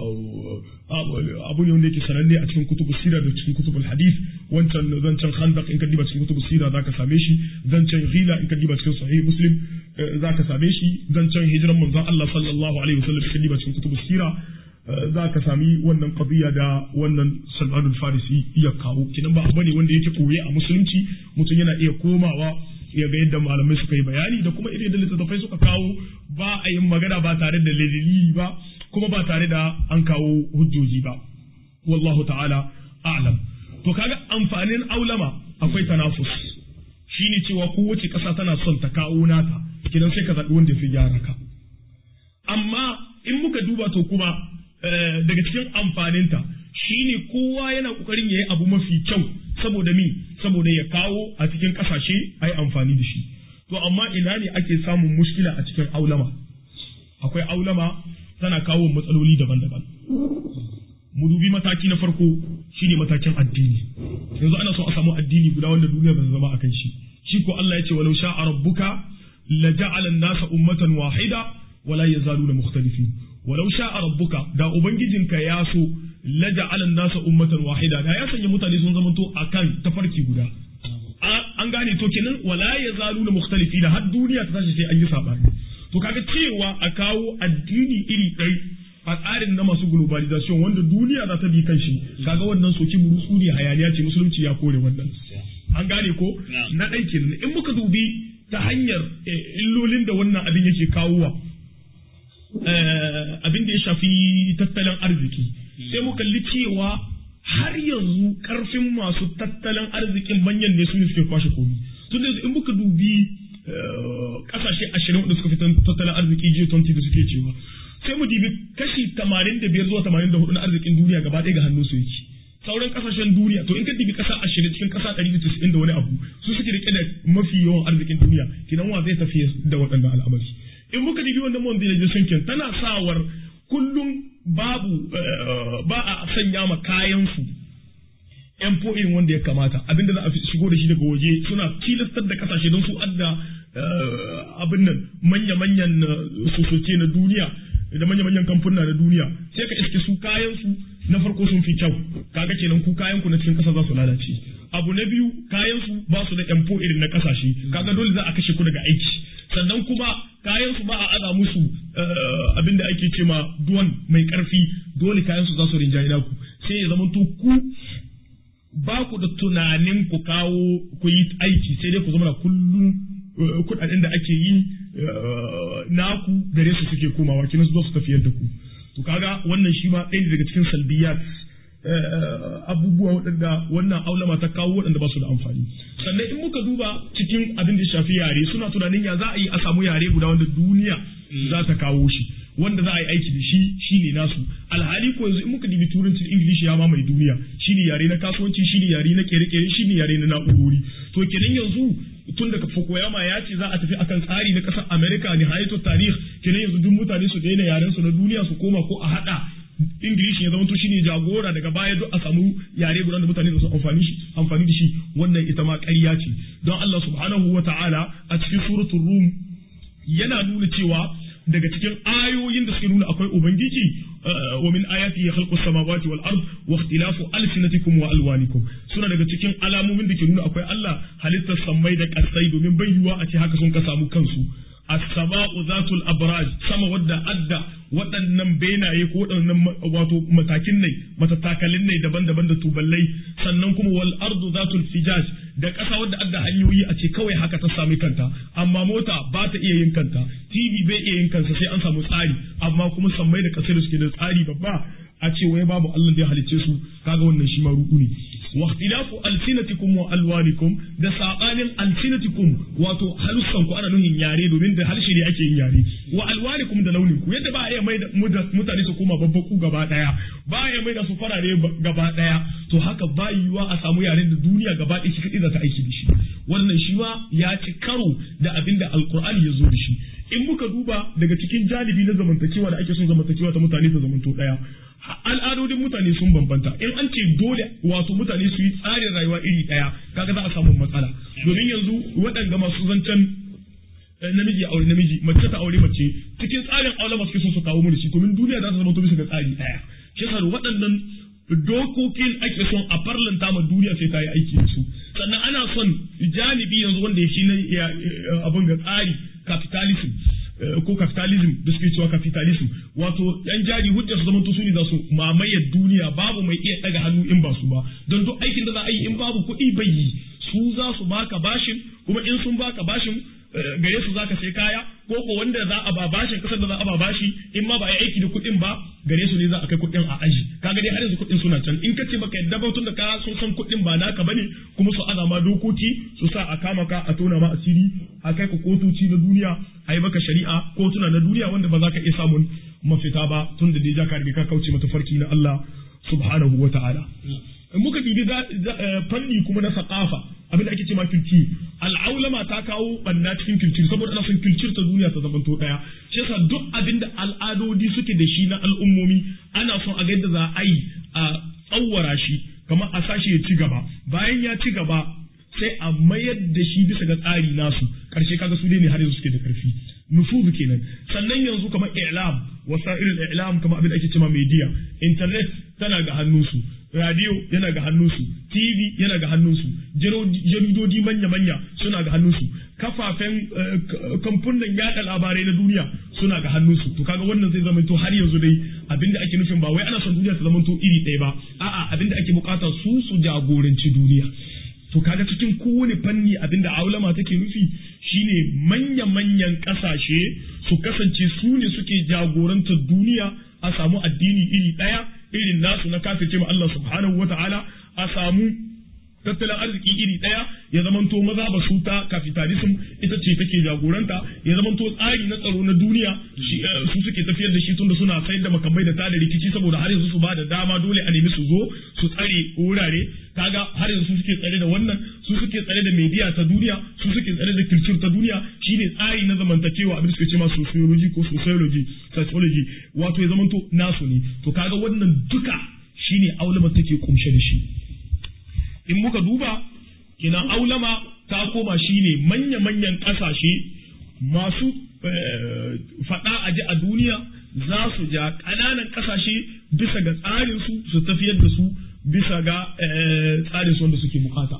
abu ne wanda yake sananne a cikin kutubu sira da cikin kutubul hadith wancan zancen khandaq in ka diba cikin kutubu sira zaka same shi zancen ghila in ka diba cikin sahih muslim zaka same shi zancen hijiran manzon Allah sallallahu alaihi wasallam in ka diba cikin kutubu sira za ka sami wannan qadiya da wannan Salman farisi iya kawo kinan ba abu ne wanda yake koye a musulunci mutum yana iya komawa ya ga yadda malamai suka yi bayani da kuma irin da littattafai suka kawo ba a yin magana ba tare da dalili ba kuma ba tare da an kawo hujjoji ba wallahu ta'ala a'lam to kaga amfanin aulama akwai tanafus shine cewa kowace ƙasa tana son ta kawo nata kidan sai ka zaɓi wanda ya fi gyara ka amma in muka duba to kuma daga cikin amfaninta shine kowa yana kokarin yayi abu mafi kyau saboda mi saboda ya kawo a cikin kasashe ai amfani da shi to amma ina ne ake samun mushkila a cikin aulama akwai aulama tana kawo matsaloli daban-daban mu dubi mataki na farko shine matakin addini yanzu ana so a samu addini guda wanda duniya ba zama akan shi shi ko Allah ya ce walau sha'a rabbuka la ja'ala an-nasa ummatan wahida wala yazaluna mukhtalifin walau sha'a rabbuka da ubangijinka ya so la ja'ala an-nasa ummatan wahida da ya sanya mutane sun zamanto akan tafarki guda an gane to kenan wala yazaluna mukhtalifin har duniya ta tashi sai an yi sabani to kaga cewa a kawo addini iri ɗai a tsarin na masu globalization wanda duniya za ta bi kan shi kaga wannan soki burutsu ne hayaniya ce musulunci ya kore wannan an gane ko na ɗai kenan in muka dubi ta hanyar illolin da wannan abin yake kawowa abin da ya shafi tattalin arziki sai mu kalli cewa har yanzu karfin masu tattalin arzikin manyan ne su ne suke kwashe komi tun da in muka dubi kasashe ashirin da suka fi tattalin arziki G20 da suke cewa sai mu dibi kashi tamanin da biyar zuwa tamanin da hudu na arzikin duniya gaba ɗaya ga hannun su yake sauran kasashen duniya to in ka dibi kasa ashirin cikin kasa ɗari da tisa'in da wani abu su suke rike da mafi yawan arzikin duniya kinan wa zai tafi da waɗannan al'amari in muka dibi wannan mondialization kin tana sawar kullum babu ba a sanya ma kayan su yan irin wanda ya kamata abinda za a shigo da shi daga waje suna tilastar da kasashe don su adda abin nan manya-manyan sosoce na duniya da manya-manyan kamfuna na duniya sai ka iske su kayan su na farko sun fi kyau kaga kenan ku kayan ku na cikin kasa za su lalace abu na biyu kayan su ba su da empo irin na kasashe kaga dole za a kashe ku daga aiki sannan kuma kayan su ba a aza musu abin da ake ce ma duwan mai karfi dole kayan su za su rinjaye naku sai ya zama to ku ba ku da tunanin ku kawo ku yi aiki sai dai ku zama kullum kudaden da ake yi naku gare su suke komawa kina su su tafiyar da ku to kaga wannan shi ma ɗaya daga cikin salbiyat abubuwa waɗanda wannan aulama ta kawo waɗanda ba su da amfani sannan in muka duba cikin abin da shafi yare suna tunanin ya za a yi a samu yare guda wanda duniya za ta kawo shi wanda za a yi aiki da shi shine nasu alhali ko yanzu in muka dibi turancin ingilishi ya mamaye duniya shine yare na kasuwanci shine yare na kere-kere shine yare na na'urori to kenan yanzu tun daga Fukuyama ya ce za a tafi akan tsari na ƙasar Amerika ne hayatu tarih kenan yanzu duk mutane su daina yaren su na duniya su koma ko a hada Ingilishi ya zama to shine jagora daga baya duk a samu yare guda da mutane da su amfani shi amfani da shi wannan ita ma ƙarya ce don Allah subhanahu wa ta'ala a cikin suratul rum yana nuna cewa daga cikin ayoyin da suke nuna akwai ubangiji wa min ayati ya khalqu samawati wal ard wa ikhtilafu alsinatikum wa alwanikum suna daga cikin alamomin da ke nuna akwai Allah halittar sammai da kasai domin bai yiwa a ce haka sun ka samu kansu as-sama'u zatul abraj sama wadda adda waɗannan benaye ko waɗannan wato matakin ne matattakalin ne daban-daban da tuballai sannan kuma wal ardu zatul fijaj da ƙasa wadda adda hanyoyi a ce kawai haka ta sami kanta amma mota ba ta iya yin kanta tv bai iya yin kansa sai an samu tsari amma kuma sammai da ƙasai da suke da tsari babba a ce wai babu Allah da ya halicce su kaga wannan shi ma ruɗu ne wa ikhtilafu alsinatikum wa alwanikum da sabanin alsinatikum wato halussan ku ana nuhin yare domin da harshe ne ake yin yare wa alwanikum da launin ku yadda ba a iya mai da mutane su koma babbaku gaba daya ba a iya mai da su farare gaba daya to haka ba yiwa a samu yaren da duniya gaba ɗaya shi kadai za ta aiki da shi wannan shi ma ya ci karo da abin da alkur'ani ya zo da shi in muka duba daga cikin jalibi na zamantakewa da ake son zamantakewa ta mutane ta zamanto daya al'adodin mutane sun bambanta in an ce dole wato mutane su yi tsarin rayuwa iri daya kaga za a samu matsala domin yanzu waɗanda masu zancen namiji aure namiji mace ta aure mace cikin tsarin aure ba suke so su kawo mu da shi domin duniya za ta zama bisa ga tsari daya shi yasa waɗannan dokokin ake son a farlanta ma duniya sai ta yi aiki da su sannan ana son janibi yanzu wanda ya shi na abin ga tsari capitalism ko capitalism da suke cewa capitalism wato yan jari hujja su zama su ne za su mamayar duniya babu mai iya daga hannu in ba su ba don duk aikin da za a yi in babu kuɗi bai yi su za su baka bashin kuma in sun baka bashin gare su zaka sai kaya ko ko wanda za a ba bashin kasar da za a ba bashi in ma ba a yi aiki da kuɗin ba gare su ne za a kai kuɗin a aji kaga dai har yanzu kuɗin suna can in ka ce baka yadda ba tun da ka sun san kuɗin ba naka bane kuma su ana ma dokoki su sa a kama ka a tona ma asiri a kai ka kotoci na duniya a yi maka shari'a kotuna na duniya wanda ba za ka iya samun mafita ba tun da dai ka riga ka kauce mata farki na Allah subhanahu wa ta'ala muka bibi fanni kuma na saqafa abin da ake ce ma kilci al'aulama ta kawo banna cikin kilci saboda ana son kilcir ta duniya ta zamanto daya shi yasa duk abin da al'adodi suke da shi na al'ummomi ana son a ga yadda za a yi a tsawara shi kamar a sashi ya ci gaba bayan ya ci gaba sai a mayar da shi bisa ga tsari nasu karshe kaga su ne har yanzu suke da karfi nufuzu kenan sannan yanzu kamar i'lam wasa'ilul i'lam kamar abin da ake cewa media internet tana ga hannunsu radio yana ga hannunsu tv yana ga hannunsu jaridodi manya-manya suna ga hannunsu kafafen kamfunan yada labarai na duniya suna ga hannunsu to kaga wannan zai zama to har yanzu dai abinda ake nufin ba wai ana son duniya ta zama to iri ɗaya ba a'a abinda ake bukata su su jagoranci duniya to to kaga cikin kowane fanni abinda aulama take nufi shine manya-manyan kasashe su kasance su ne suke jagorantar duniya a samu addini iri ɗaya irin nasu na kafirce ma Allah subhanahu wata'ala a samu tattalin arziki iri ɗaya ya zamanto maza ba su ta capitalism ita ce take jagoranta ya zamanto tsari na tsaro na duniya su suke tafiyar da shi tunda suna sayar da makamai da tada rikici saboda har yanzu su ba da dama dole a nemi su zo su tsare wurare kaga har yanzu su suke tsare da wannan su suke tsare da media ta duniya su suke tsare da culture ta duniya shine tsari na zamantakewa abin suke ce ma sociology ko sociology psychology wato ya zamanto nasu ne to kaga wannan duka shine aulama take kumshe da shi in muka duba kenan aulama ta koma shine manya-manyan ƙasashe masu faɗa a ji a duniya za su ja ƙananan ƙasashe bisa ga tsarinsu su tafiyar da su bisa ga tsarin su wanda suke bukata.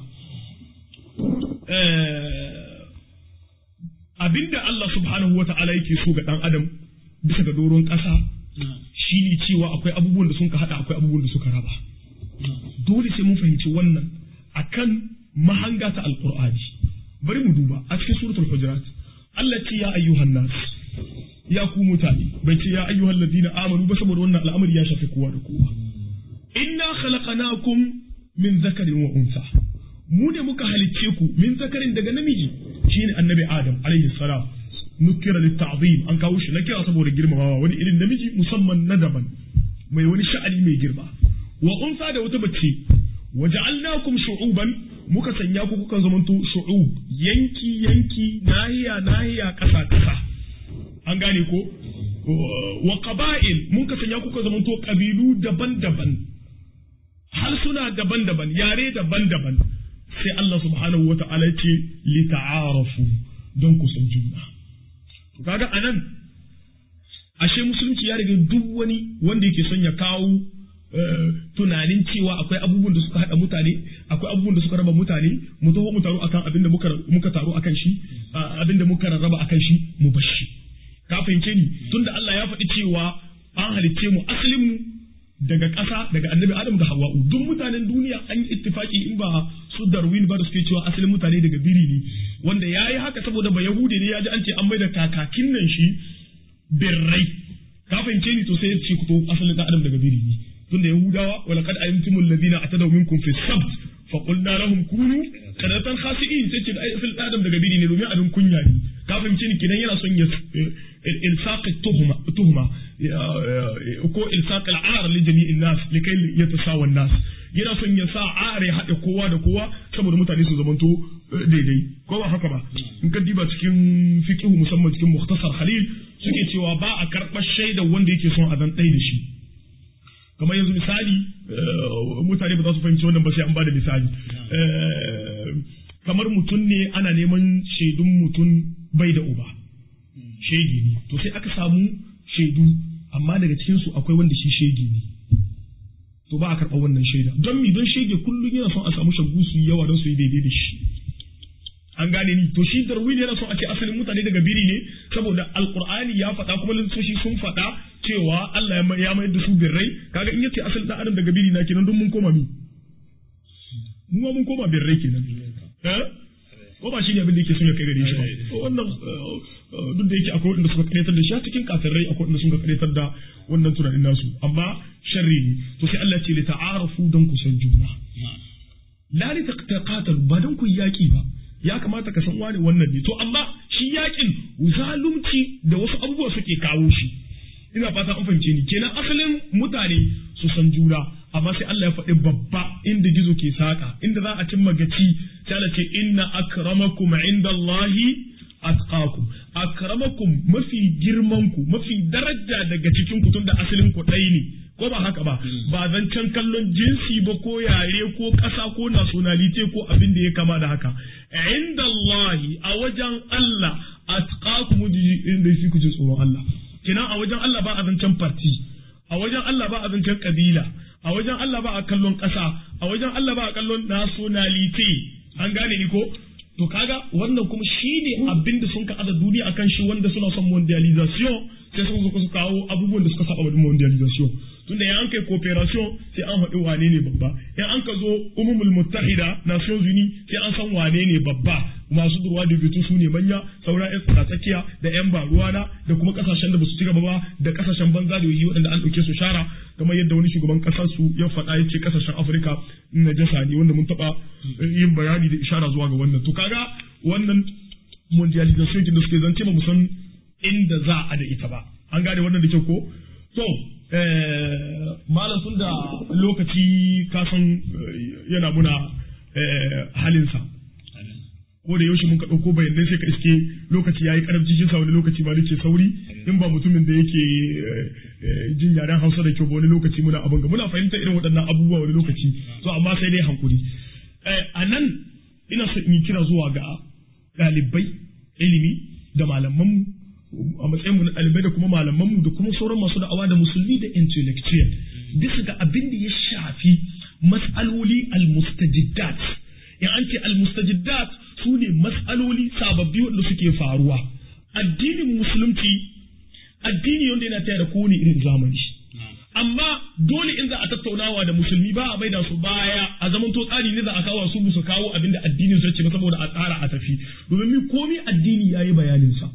Abinda Allah subhanahu wa ta'ala yake so ga ɗan adam bisa ga doron ƙasa shi ne cewa akwai abubuwan da sun ka haɗa akwai abubuwan da suka raba. Dole sai mun fahimci wannan akan mahanga ta alqur'ani bari mu duba a cikin suratul hujurat Allah ce ya ayyuhan nas ya ku mutane bai ce ya ayyuhal ladina amanu ba saboda wannan al'amari ya shafi kowa da kowa inna khalaqnakum min zakarin wa unsa mu ne muka halicce ku min zakarin daga namiji shine annabi adam alaihi salam nukira litta'zim an kawo shi na kira saboda girmamawa wani irin namiji musamman na daban mai wani sha'ani mai girma wa unsa da wata bace waja'alnakum shu'uban muka sanya ku kuka zamanto shu'ub yanki yanki nahiya nahiya kasa kasa an gane ko wa qaba'il muka sanya kuka zamanto kabilu daban-daban harsuna daban-daban yare daban-daban sai Allah subhanahu wa ta'ala ce li ta'arafu don ku san juna kaga anan ashe musulunci ya riga duk wani wanda yake son ya kawo tunanin cewa akwai abubuwan da suka haɗa mutane akwai abubuwan da suka raba mutane mu taho mu taro akan abin da muka muka taro akan shi abin da muka rarraba akan shi mu bar shi ka fahimce ni tunda Allah ya faɗi cewa an halicce mu asalin mu daga ƙasa daga annabi Adam da Hawwa'u duk mutanen duniya an yi ittifaki in ba su Darwin ba da suke cewa asalin mutane daga biri ne wanda yayi haka saboda ba Yahudi ne ya ji an ce an mai da kakakin nan shi birrai ka fahimce ni to sai ya ce ku to asalin da Adam daga biri ne tunda yahudawa wala kad alimtumul ladina atadaw minkum fi sabt fa qulna lahum kunu qadatan khasi'in sai ce ai fil adam daga biri ne domin abin kunya ne ka fahimce ni kidan yana son ya ilsaq tuhma tuhma ko ilsaq al'ar li jami'in nas likai yatasawa nas yana son ya sa ar ya haɗe kowa da kowa saboda mutane su zamanto daidai ko ba haka ba in ka diba cikin fiqh musamman cikin mukhtasar khalil suke cewa ba a karɓar shaidar wanda yake son a zan ɗai da shi kamar yanzu misali mutane ba za su fahimci wannan ba sai an ba da misali kamar mutum ne ana neman shaidun mutum bai da uba shege ne to sai aka samu shaidu amma daga cikin su akwai wanda shi shege ne to ba a karɓa wannan shaida don mi don shege kullum yana son a samu shagu su yi yawa don su yi daidai da shi an gane ni to shi darwin yana son a ce asalin mutane daga biri ne saboda alqur'ani ya faɗa kuma lissoshi sun faɗa cewa Allah ya mayar da su birrai kaga in yace asalin dan adam daga biri na kenan don mun koma mi mu ma mun koma birrai kenan eh ko ba shi ne abin da yake son ya kai gare shi ba wannan duk da yake akwai wanda suka karetar da shi a cikin kafirai akwai wanda suka karetar da wannan tunanin nasu amma sharri ne to sai Allah ce li ta'arafu don ku san juna la li taqatalu ba don ku yaki ba ya kamata ka san wani wannan ne to amma shi yakin zalunci da wasu abubuwa suke kawo shi ina fata an fahimce ni kenan asalin mutane su san juna amma sai Allah ya faɗi babba inda gizo ke saka inda za a cimma gaci sai Allah ce inna akramakum indallahi atqakum akramakum mafi girman ku mafi daraja daga cikin ku tunda asalin ku ɗaya ne ko ba haka ba ba zancen kallon jinsi ba ko yare ko ƙasa ko nationality ko abin da ya kama da haka indallahi a wajen Allah atqakum inda shi ku ji tsoron Allah kenan a wajen Allah ba a zancen parti a wajen Allah ba a zancen kabila a wajen Allah ba a kallon ƙasa a wajen Allah ba a kallon nationality an gane ni ko to kaga wannan kuma shine abin da sun ka aza duniya akan shi wanda suna son mondialization sai suka zo su kawo abubuwan da suka saba wa mondialization tunda ya an kai cooperation sai an haɗu wane ne babba in an ka zo umumul muttahida nations unies sai an san wane ne babba masu durwa da bitu su ne manya sauran yan tsaka tsakiya da yan baruwana da kuma kasashen da basu ci gaba ba da kasashen banza da yi waɗanda an ɗauke su shara kamar yadda wani shugaban ƙasar su ya faɗa ya ce kasashen afirka na jasa ne wanda mun taɓa yin bayani da ishara zuwa ga wannan to kaga wannan mondialization kin da suke zance ba mu san inda za a da ita ba an gane wannan da kyau ko to malam tun da lokaci kasan yana muna halinsa ko da yaushe mun ka ɗauko bayanai sai ka iske lokaci ya yi karamci shi sa wani lokaci ma nake sauri in ba mutumin da yake jin yaren hausa da kyau ba wani lokaci muna abin ga muna fahimtar irin waɗannan abubuwa wani lokaci to amma sai dai hankuri a nan ina so in yi kira zuwa ga ɗalibai ilimi da malamanmu a matsayinmu na ɗalibai da kuma malamanmu da kuma sauran masu da'awa da musulmi da intellectual bisa ga abin da ya shafi mas'aloli al-mustajiddat in an ce al-mustajiddat su ne mas'aloli sababbi wanda suke faruwa addinin musulunci addini wanda yana taya da kowane irin zamani amma dole in za a tattaunawa da musulmi ba a maida su baya a zaman to tsari ne za a kawo su su kawo abin da addinin su ce ba saboda a tsara a tafi domin mi komi addini yayi bayanin sa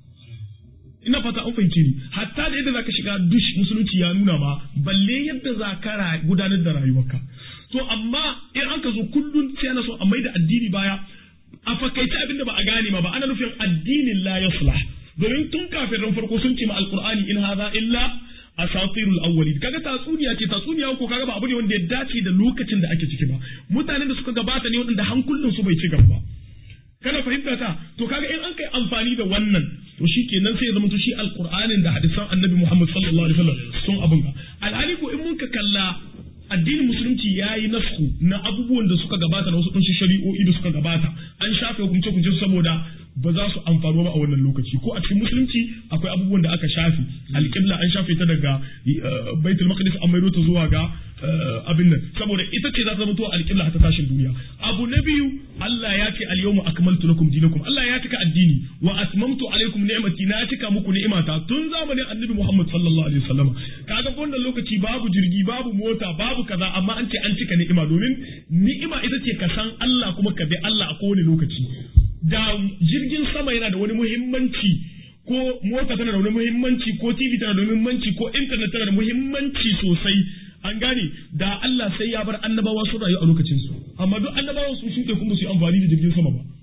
ina fata an fahimce ni hatta da yadda zaka shiga dush musulunci ya nuna ma balle yadda za ka gudanar da rayuwarka to amma in an ka zo kullun sai ana so a maida addini baya a fakaice abin da ba a gane ma ba ana nufin addinin la yaslah domin tun kafin ran farko sun ce ma alqur'ani in hadha illa asatirul awwalin kaga tatsuniya ce tatsuniya ko kaga ba abu ne wanda ya dace da lokacin da ake ciki ba mutanen da suka gabata ne waɗanda hankulan su bai ci gaba ba kana fahimta ta to kaga in an kai amfani da wannan to shi kenan sai ya zama to shi alqur'anin da hadisan annabi Muhammad sallallahu alaihi wasallam sun abun ga alhali ko in mun ka kalla addinin musulunci ya yi nasku na abubuwan da suka gabata na wasu kunshi shari'o'i da suka gabata an shafe hukunce hukunce saboda ba za su amfano ba a wannan lokaci ko a cikin musulunci akwai abubuwan da aka shafe alƙibla an shafe ta daga baitul maqdis an maido ta zuwa ga abin nan saboda ita ce za ta zama to alƙibla ta tashin duniya abu na biyu Allah ya ce al-yawma akmaltu lakum dinakum Allah ya cika addini wa atmamtu alaikum ni'mati na cika muku ni'imata tun zamanin annabi Muhammad sallallahu alaihi wasallam kaga wannan lokaci babu jirgi babu mota babu kaza amma an ce an cika ni'ima domin ni'ima ita ce ka san Allah kuma ka bi Allah a kowane lokaci da jirgin sama yana da wani muhimmanci ko mota tana da wani muhimmanci ko TV tana da muhimmanci ko internet tana da muhimmanci sosai an gane da Allah sai ya bar annabawa su rayu a lokacin su amma duk annabawan su shuɗe kuma su yi amfani da jirgin sama ba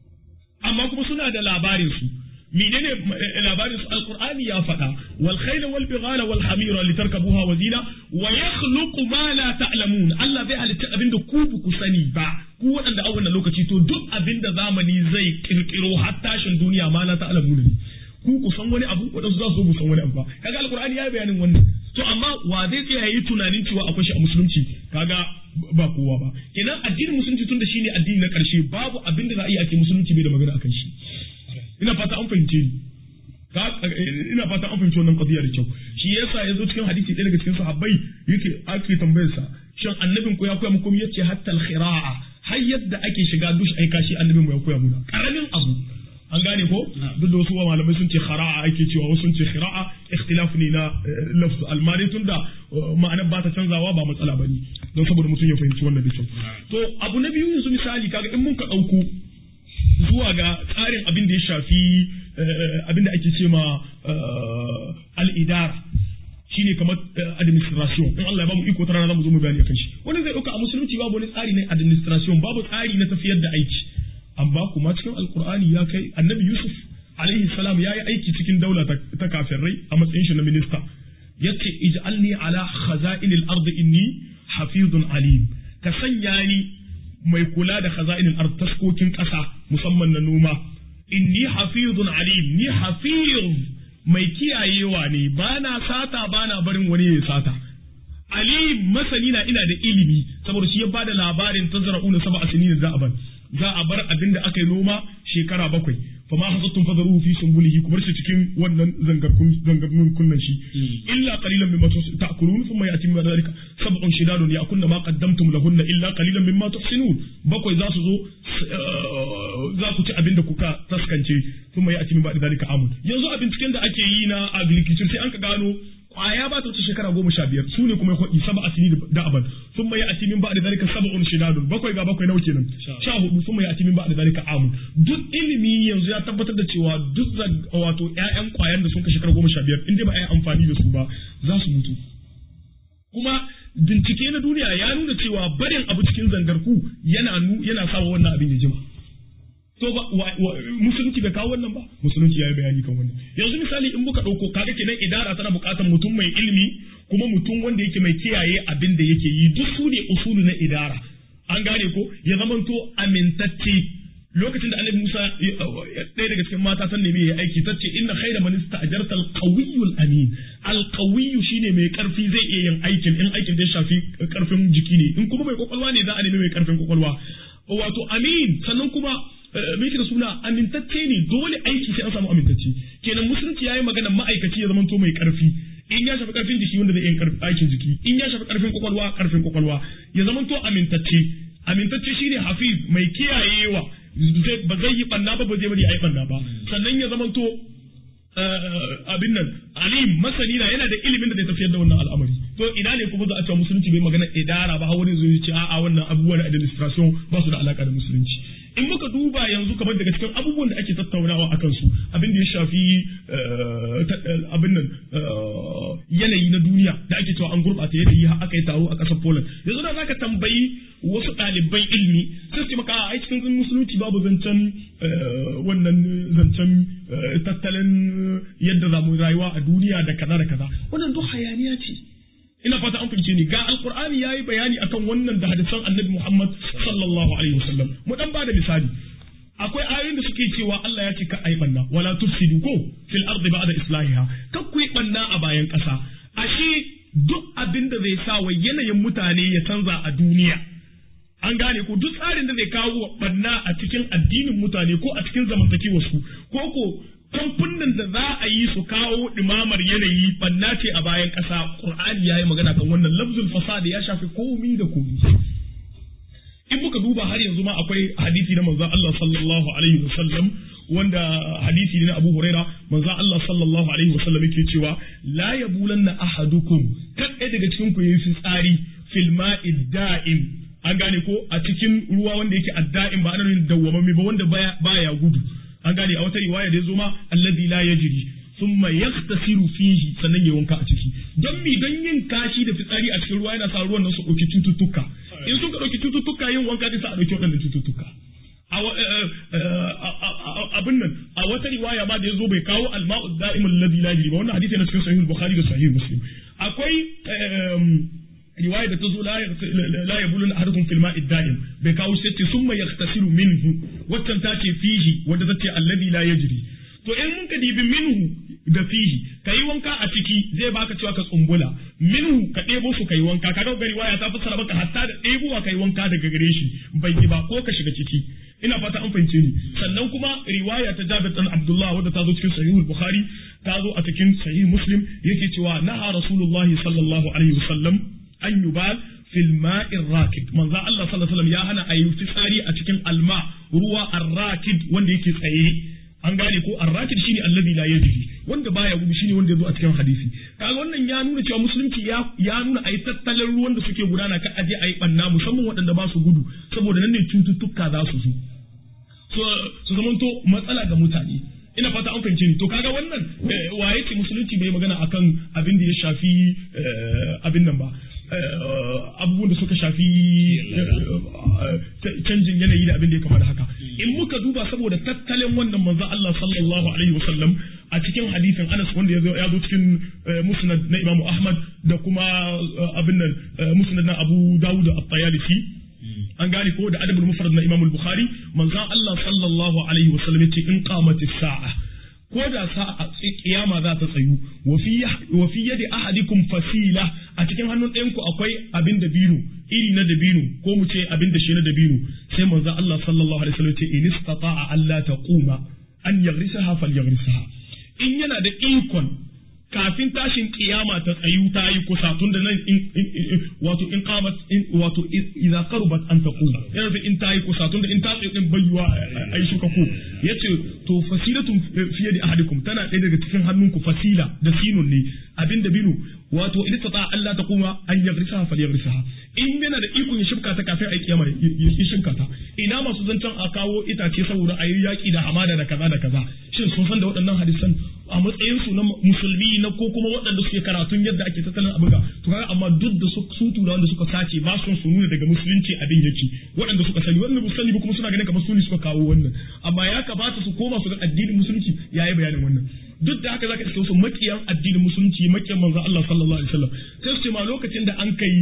amma kuma suna da labarin su menene labarin su alqur'ani ya faɗa wal khayla wal bighala wal hamira litarkabuha wa zina wa yakhluqu ma la ta'lamun Allah zai halitta abinda ku ba ku sani ba ku waɗanda a wannan lokaci to duk abinda zamani zai kirkiro har tashin duniya ma la ta'lamun ne ku ku san wani abu waɗansu za su zo san wani abu ba kaga alqur'ani ya yi bayanin wannan to amma wa zai tsaya yi tunanin cewa akwai shi a musulunci kaga ba kowa ba kenan addinin musulunci tun da shine addini na karshe babu abin da za a yi ake musulunci bai da magana akan shi ina fata an fahimce ni ina fata an fahimci wannan qadiya da kyau shi yasa yazo cikin hadisi ɗaya daga cikin sahabbai yake ake tambayar sa shin annabin ku ya koya muku yace hatta al-khira'a har yadda ake shiga dush ai kashi annabin mu ya koya muna karamin abu an gane ko duk da wasu malamai sun ce khara'a ake cewa wasu sun ce khira'a ikhtilaf ne na lafzu almani tunda ma'anar ba ta canzawa ba matsala bane don saboda mutum ya fahimci wannan da kyau to abu na biyu yanzu misali kaga in mun ka dauko zuwa ga tsarin abin da ya shafi abin da ake ce ma al'idara shine kamar administration in Allah ya bamu iko tana zamu zo mu bayani akan shi wani zai dauka a musulunci babu wani tsari na administration babu tsari na tafiyar da aiki amma kuma cikin alkur'ani ya kai annabi yusuf alaihi salam ya yi aiki cikin daula ta kafirai a matsayin shi na minista yace ij'alni ala khaza'inil ardi inni hafizun alim ka sanya ni mai kula da khaza'inil ard taskokin ƙasa musamman na noma inni hafizun alim ni hafiz mai kiyayewa ne bana sata bana barin wani ya sata alim masani na ina da ilimi saboda shi ya bada labarin tazra'una sab'a sinin da a za a bar abin da aka yi noma shekara bakwai fa ma hasattum fadaruhu fi sumbulihi kuma shi cikin wannan zangarkun zangarkun kunnan shi illa qalilan mimma ta'kulun thumma yati min dhalika sab'un shidadun ya'kunna ma qaddamtum lahunna illa qalilan mimma tuhsinun bakwai za su zo za ku ci abin da kuka taskance sun mai ati min ba da zalika amun yanzu a binciken da ake yi na agriculture sai an ka gano kwaya ba ta wuce shekara goma sha biyar su ne kuma ya kwaɗi saba asini da aban sun mai ati min ba da zalika saba'un shidadun bakwai ga bakwai nawa kenan sha hudu sun mai ati min ba da zalika amun duk ilimi yanzu ya tabbatar da cewa duk wato ƴaƴan kwayan da sun ka shekara goma sha biyar in dai ba a yi amfani da su ba za su mutu kuma bincike na duniya ya nuna cewa barin abu cikin zangarku yana yana sawa wannan abin ya jima to ba musulunci bai kawo wannan ba musulunci ya yi bayani kan wannan yanzu misali in muka ɗauko kaga kenan idara tana buƙatar mutum mai ilimi kuma mutum wanda yake mai kiyaye abin da yake yi duk su ne usulu na idara an gane ko ya zamanto amintacce lokacin da annabi Musa ɗaya daga cikin mata san nemi ya aiki ta ce inna khayra man ista'jarta al-qawiyyul amin al-qawiyyu shine mai karfi zai iya yin aikin in aikin da ya shafi karfin jiki ne in kuma mai kwakwalwa ne za a nemi mai karfin kwakwalwa wato amin sannan kuma me da suna amintacce ne dole aiki sai an samu amintacce kenan musulunci yayi magana ma'aikaci ya zamanto mai karfi in ya shafi karfin jiki wanda zai iya aikin jiki in ya shafi karfin kwakwalwa karfin kwakwalwa ya zamanto amintacce amintacce shine hafiz mai kiyayewa ba zai yi banna ba ba zai bari a yi banna ba sannan ya zamanto abin nan alim masani na yana da ilimin da zai tafiyar da wannan al'amari to ina ne kuma za a cewa musulunci bai magana idara ba wani zai ce a'a wannan abubuwan administration ba su da alaka da musulunci in muka duba yanzu kamar daga cikin abubuwan da ake tattaunawa akan su abin da ya shafi abin nan yanayi na duniya da ake cewa an gurɓata yanayi har aka yi taro a ƙasar Poland yanzu da zaka tambayi wasu ɗaliban ilimi sai su maka a cikin musulunci babu zancen wannan zancen tattalin yadda za mu rayuwa a duniya da kaza da kaza wannan duk hayaniya ce ina fata an fahimce ni ga alqur'ani yayi bayani akan wannan da hadisan annabi Muhammad sallallahu alaihi wasallam mu dan bada misali akwai ayoyin da suke cewa Allah ya ce ka ai banna wala tufsidu ko fil ardi ba'da islahiha ka ku yi banna a bayan ƙasa ashe duk abin da zai sa wa yanayin mutane ya canza a duniya an gane ko duk tsarin da zai kawo banna a cikin addinin mutane ko a cikin zamantakewar su ko ko kamfanin da za a yi su kawo ɗimamar yanayi banna ce a bayan ƙasa ƙur'ani ya yi magana kan wannan lafzul fasada ya shafi komi da komi in muka duba har yanzu ma akwai hadisi na manzon Allah sallallahu alaihi wasallam wanda hadisi ne na Abu Huraira manzon Allah sallallahu alaihi wasallam yake cewa la yabulanna ahadukum kan ɗaya daga cikin ku yayi tsari fil ma'i da'im an gane ko a cikin ruwa wanda yake adda'in ba ana nuna dawwamami ba wanda baya gudu an gane a wata riwaya da ya zo ma allazi la yajri thumma yaghtasilu fihi sannan ya wanka a ciki don mi don yin kashi da fitsari a cikin ruwa yana sa ruwan nan su dauki cututtuka in sun ka dauki cututtuka yin wanka zai sa a dauki waɗannan cututtuka abin nan a wata riwaya ma da ya zo bai kawo alma'u da'imul ladhi la yajri ba wannan hadisi yana cikin sahih bukhari da sahih muslim akwai riwaya da ta zo la ya bulun ahadukum fil ma'i da'im bai kawo sai ce summa yaghtasilu minhu waccan ta ce fihi wanda ta ce alladhi la yajri to in mun ka dibi minhu da fihi kai wanka a ciki zai baka cewa ka tsumbula minhu ka ɗebo su kai wanka kaga ga riwaya ta fassara maka hatta da ɗebowa kai wanka daga gare shi bai yi ba ko ka shiga ciki ina fata an fahimce ni sannan kuma riwaya ta Jabir dan Abdullah wadda ta zo cikin sahihul Bukhari ta zo a cikin sahih Muslim yake cewa naha Rasulullahi sallallahu alaihi wasallam an yubal fil ma'ir rakid manzo Allah sallallahu alaihi wasallam ya hana ayi fitsari a cikin alma ruwa ar-rakid wanda yake tsaye an gane ko ar-rakid shine alladhi la yajri wanda baya gudu shine wanda yazo a cikin hadisi kaga wannan ya nuna cewa musulunci ya ya nuna ayi tattalin ruwan da suke gudana ka aje ayi banna musamman waɗanda ba su gudu saboda nan ne cututtuka za su zo so su zamanto matsala ga mutane ina fata an fahimce ni to kaga wannan waye ce musulunci bai magana akan abin da ya shafi abin nan ba abubuwan da suka shafi canjin yanayi da abin da ya kama da haka in muka duba saboda tattalin wannan manzo Allah sallallahu alaihi wasallam a cikin hadisin Anas wanda ya zo cikin musnad na Imam Ahmad da kuma abin nan musnad na Abu Dawud at-Tayalisi an gane ko da adabul mufrad na Imam al-Bukhari manzo Allah sallallahu alaihi wasallam ya ce in qamatis sa'a ko da sa'a kiyama za ta tsayu wa fi yadi ahadikum fasila a cikin hannun ɗayan ku akwai abin da biro iri na dabino ko mu ce abin da shi na dabino sai manzo Allah sallallahu alaihi wasallam ce in istata'a alla taquma an yaghrisaha falyagrisaha in yana da ikon kafin tashin kiyama ta tsayu ta yi kusa tun da nan wato in qamat wato idza qarubat an taqum yana da in ta yi kusa tun da in ta tsayu din bayyuwa ai shuka ku yace to fasilatun fi yadi ahadikum tana ɗaya daga cikin hannunku fasila da sinun ne abin da binu wato in ta Allah ta kuma an yagrisaha fal yagrisaha in yana da ikon ya shibka ta kafin ai kiyama ya shibka ta ina masu zancen a kawo itace saboda a yi yaki da hamada da kaza da kaza shin sun san da waɗannan hadisan a matsayin su na musulmi na ko kuma waɗanda suke karatun yadda ake tattalin abin ga to kaga amma duk da su tura wanda suka sace ba su su nuna daga musulunci abin yake waɗanda suka sani waɗanda ba sani ba kuma suna ganin kamar su ne suka kawo wannan amma ya kamata su koma su ga addinin musulunci yayi bayanin wannan duk da haka zaka iske wasu makiyan addinin musulunci makiyan manzon Allah sallallahu alaihi wasallam sai su ce ma lokacin da an kai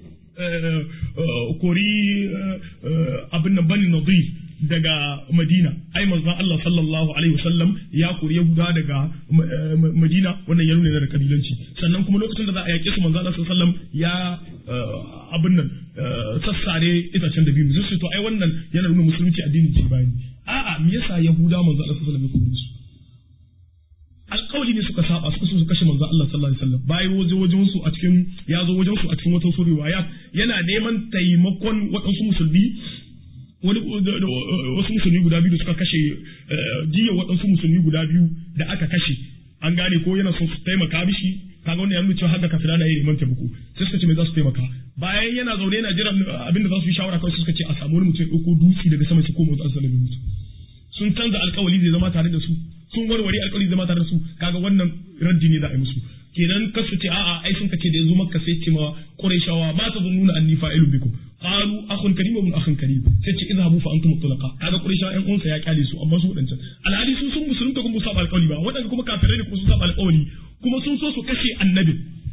kori abin nan bani nadir daga Madina ai manzon Allah sallallahu alaihi wasallam ya kori Yahuda daga Madina wannan ya nuna da kabilanci sannan kuma lokacin da za a yaƙe su manzon Allah sallallahu alaihi wasallam ya abin nan sassare itacen da biyu sai to ai wannan yana nuna musulunci addinin ci bayani a'a me yasa Yahuda manzon Allah sallallahu alaihi wasallam ya kori su alƙawari ne suka saba suka so su kashe manzo Allah sallallahu alaihi wasallam bayan waje wajen su a cikin ya zo wajen su a cikin wata riwaya yana neman taimakon waɗansu musulmi wani wasu musulmi guda biyu da suka kashe jiya waɗansu musulmi guda biyu da aka kashe an gane ko yana son su taimaka mishi kaga wannan ya nuna cewa haka kafira na yi neman taimako sai suka ce me za su taimaka bayan yana zaune yana jiran abin da za su yi shawara kawai suka ce a samu wani mutum ya ɗauko dutse daga sama shi ko mutum an sallallahu mutu sun canza alkawali zai zama tare da su sun warware alkawali zama tare da su kaga wannan raddi ne za a yi musu kenan kasu ce a'a ai sun kace da yanzu makka sai ce ma quraishawa ma ta zunnuna anni fa'ilu bikum qalu akhun karim wa akhun karim sai ce idhabu fa antum mutlaqa kaga quraishawa ɗan uwansa ya kyale su amma su wadancan alhali sun sun musulunta kuma saba alkawali ba wadanda kuma kafirai ne kuma sun saba alkawali kuma sun so su kashe annabi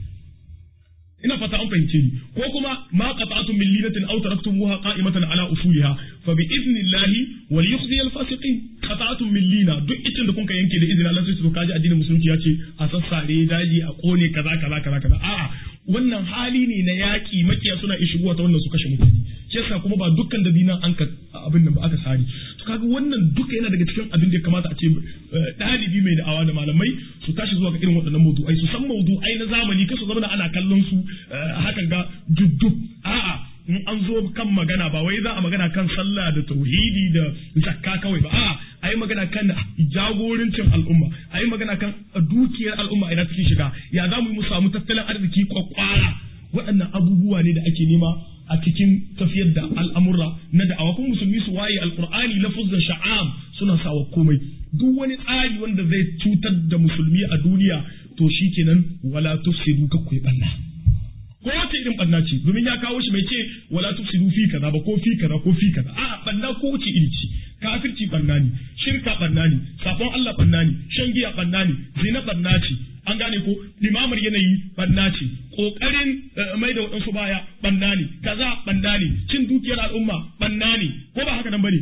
ina fata an fahimce ni ko kuma ma qata'tum min linatin aw taraktumuha qa'imatan ala usuliha fa bi idnillahi wa liyukhzi al-fasiqin qata'tum min lina duk itin da kun ka yanke da izinin Allah sai su kaji addinin musulunci ya ce a sassare daji a kone kaza kaza kaza kaza a'a wannan hali ne na yaki makiya suna ishigowa ta wannan su kashe mutane shi yasa kuma ba dukkan da dinan an ka abin nan ba aka sare to kaga wannan duka yana daga cikin abin da ya kamata a ce ɗalibi mai da'awa da malamai su tashi zuwa ga irin waɗannan mawdu'ai su san mawdu'ai na zamani kasu zama ana kallon su hakan ga duddub a'a in an zo kan magana ba wai za a magana kan sallah da tauhidi da zakka kawai ba a'a a yi magana kan jagorancin al'umma a yi magana kan dukiyar al'umma idan take shiga ya za mu yi mu samu tattalin arziki kwakwara waɗannan abubuwa ne da ake nema a cikin tafiyar da al'amurra na da'awa kuma musulmi su waye alqur'ani lafuzan sha'am suna sawa komai duk wani tsari wanda zai cutar da musulmi a duniya to shikenan wala tufsidu ka kuyi banna ko wace irin banna ce domin ya kawo shi bai ce wala tufsidu fi kaza ba ko fi kaza ko fi kaza a'a banna ko wace iri ce kafirci banna ne shirka banna ne sabon Allah banna ne shan giya banna ne zina banna ce an gane ko limamar yanayi banna ce kokarin mai da waɗansu baya banna ne kaza banna ne cin dukiyar al'umma banna ne ko ba haka nan bane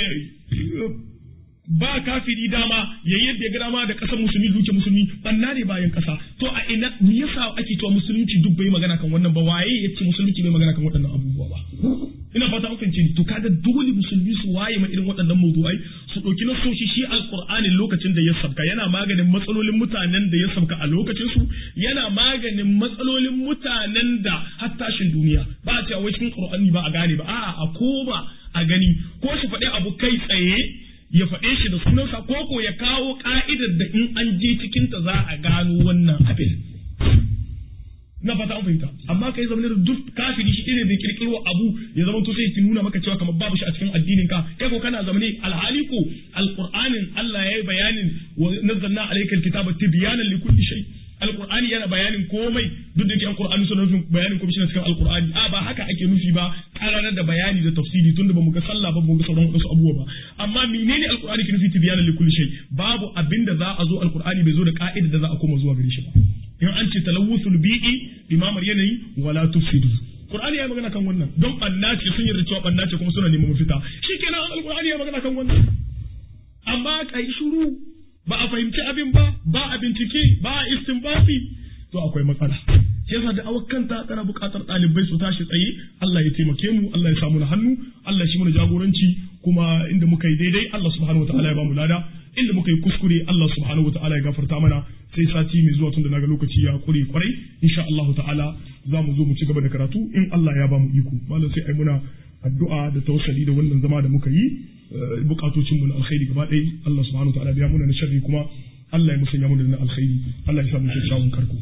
ba kafiri dama ya yadda ya dama da kasar musulmi duke musulmi banna ne bayan kasa to a ina me yasa ake cewa musulunci duk bai magana kan wannan ba waye yace musulunci bai magana kan waɗannan abubuwa ba ina fata an fahimci to kaga dole musulmi su waye ma irin waɗannan mawdu'ai su ɗauki nasoshi shi alqur'ani lokacin da ya sabka yana maganin matsalolin mutanen da ya sabka a lokacin su yana maganin matsalolin mutanen da har tashin duniya ba a cewa wai cikin qur'ani ba a gane ba a'a a koma a gani ko su faɗi abu kai tsaye ya faɗe shi da sunansa ko ko ya kawo ka'idar da in an je cikinta za a gano wannan abin na fata an fahimta amma kai zama da duk kafiri shi ne bai kirkiro abu ya zama to sai ki nuna maka cewa kamar babu shi a cikin addinin ka kai ko kana zamane alhali ko alqur'anin Allah yayi bayanin wa nazzalna alaykal kitaba tibyanan likulli shay alqur'ani yana bayanin komai duk da yake alqur'ani suna nufin bayanin komai cikin alqur'ani a ba haka ake nufi ba kararar da bayani da tafsiri tunda bamu ga sallah ba mu ga sauran wasu abubuwa ba amma menene alqur'ani ke nufi tibyanan likulli shay babu abinda za a zo alqur'ani bai zo da ka'ida da za a koma zuwa gare shi ba in an ce talawusul bi'i limamar yanayi wala tufsidu Qur'ani ya magana kan wannan don banna ce sun yarda cewa banna ce kuma suna neman mafita shikenan alqur'ani ya magana kan wannan amma kai shiru ba a fahimci abin ba ba a bincike ba a istinbati to akwai matsala shi yasa da awakanta tana buƙatar ɗalibai su tashi tsaye Allah ya taimake mu Allah ya samu na hannu Allah shi mana jagoranci kuma inda muka yi daidai Allah subhanahu wataala ya bamu lada inda muka yi kuskure Allah subhanahu wataala ya gafarta mana sai sati mai zuwa tunda naga lokaci ya kure kwarai insha Allah ta'ala za mu zo mu ci gaba da karatu in Allah ya bamu iko malam sai ai muna addu'a da tawassali da wannan zama da muka yi bukatocin mu na alkhairi gaba ɗaya Allah subhanahu wataala biya mu na sharri kuma Allah ya musanya mu da na alkhairi Allah ya sa mu kyakkyawan karko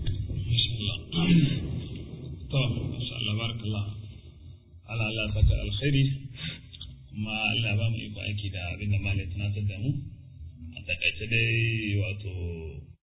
to insha Allah barakallah ala Allah saka alkhairi kuma Allah ba mu iko aiki da abin da malai tunatar da mu a takaice dai wato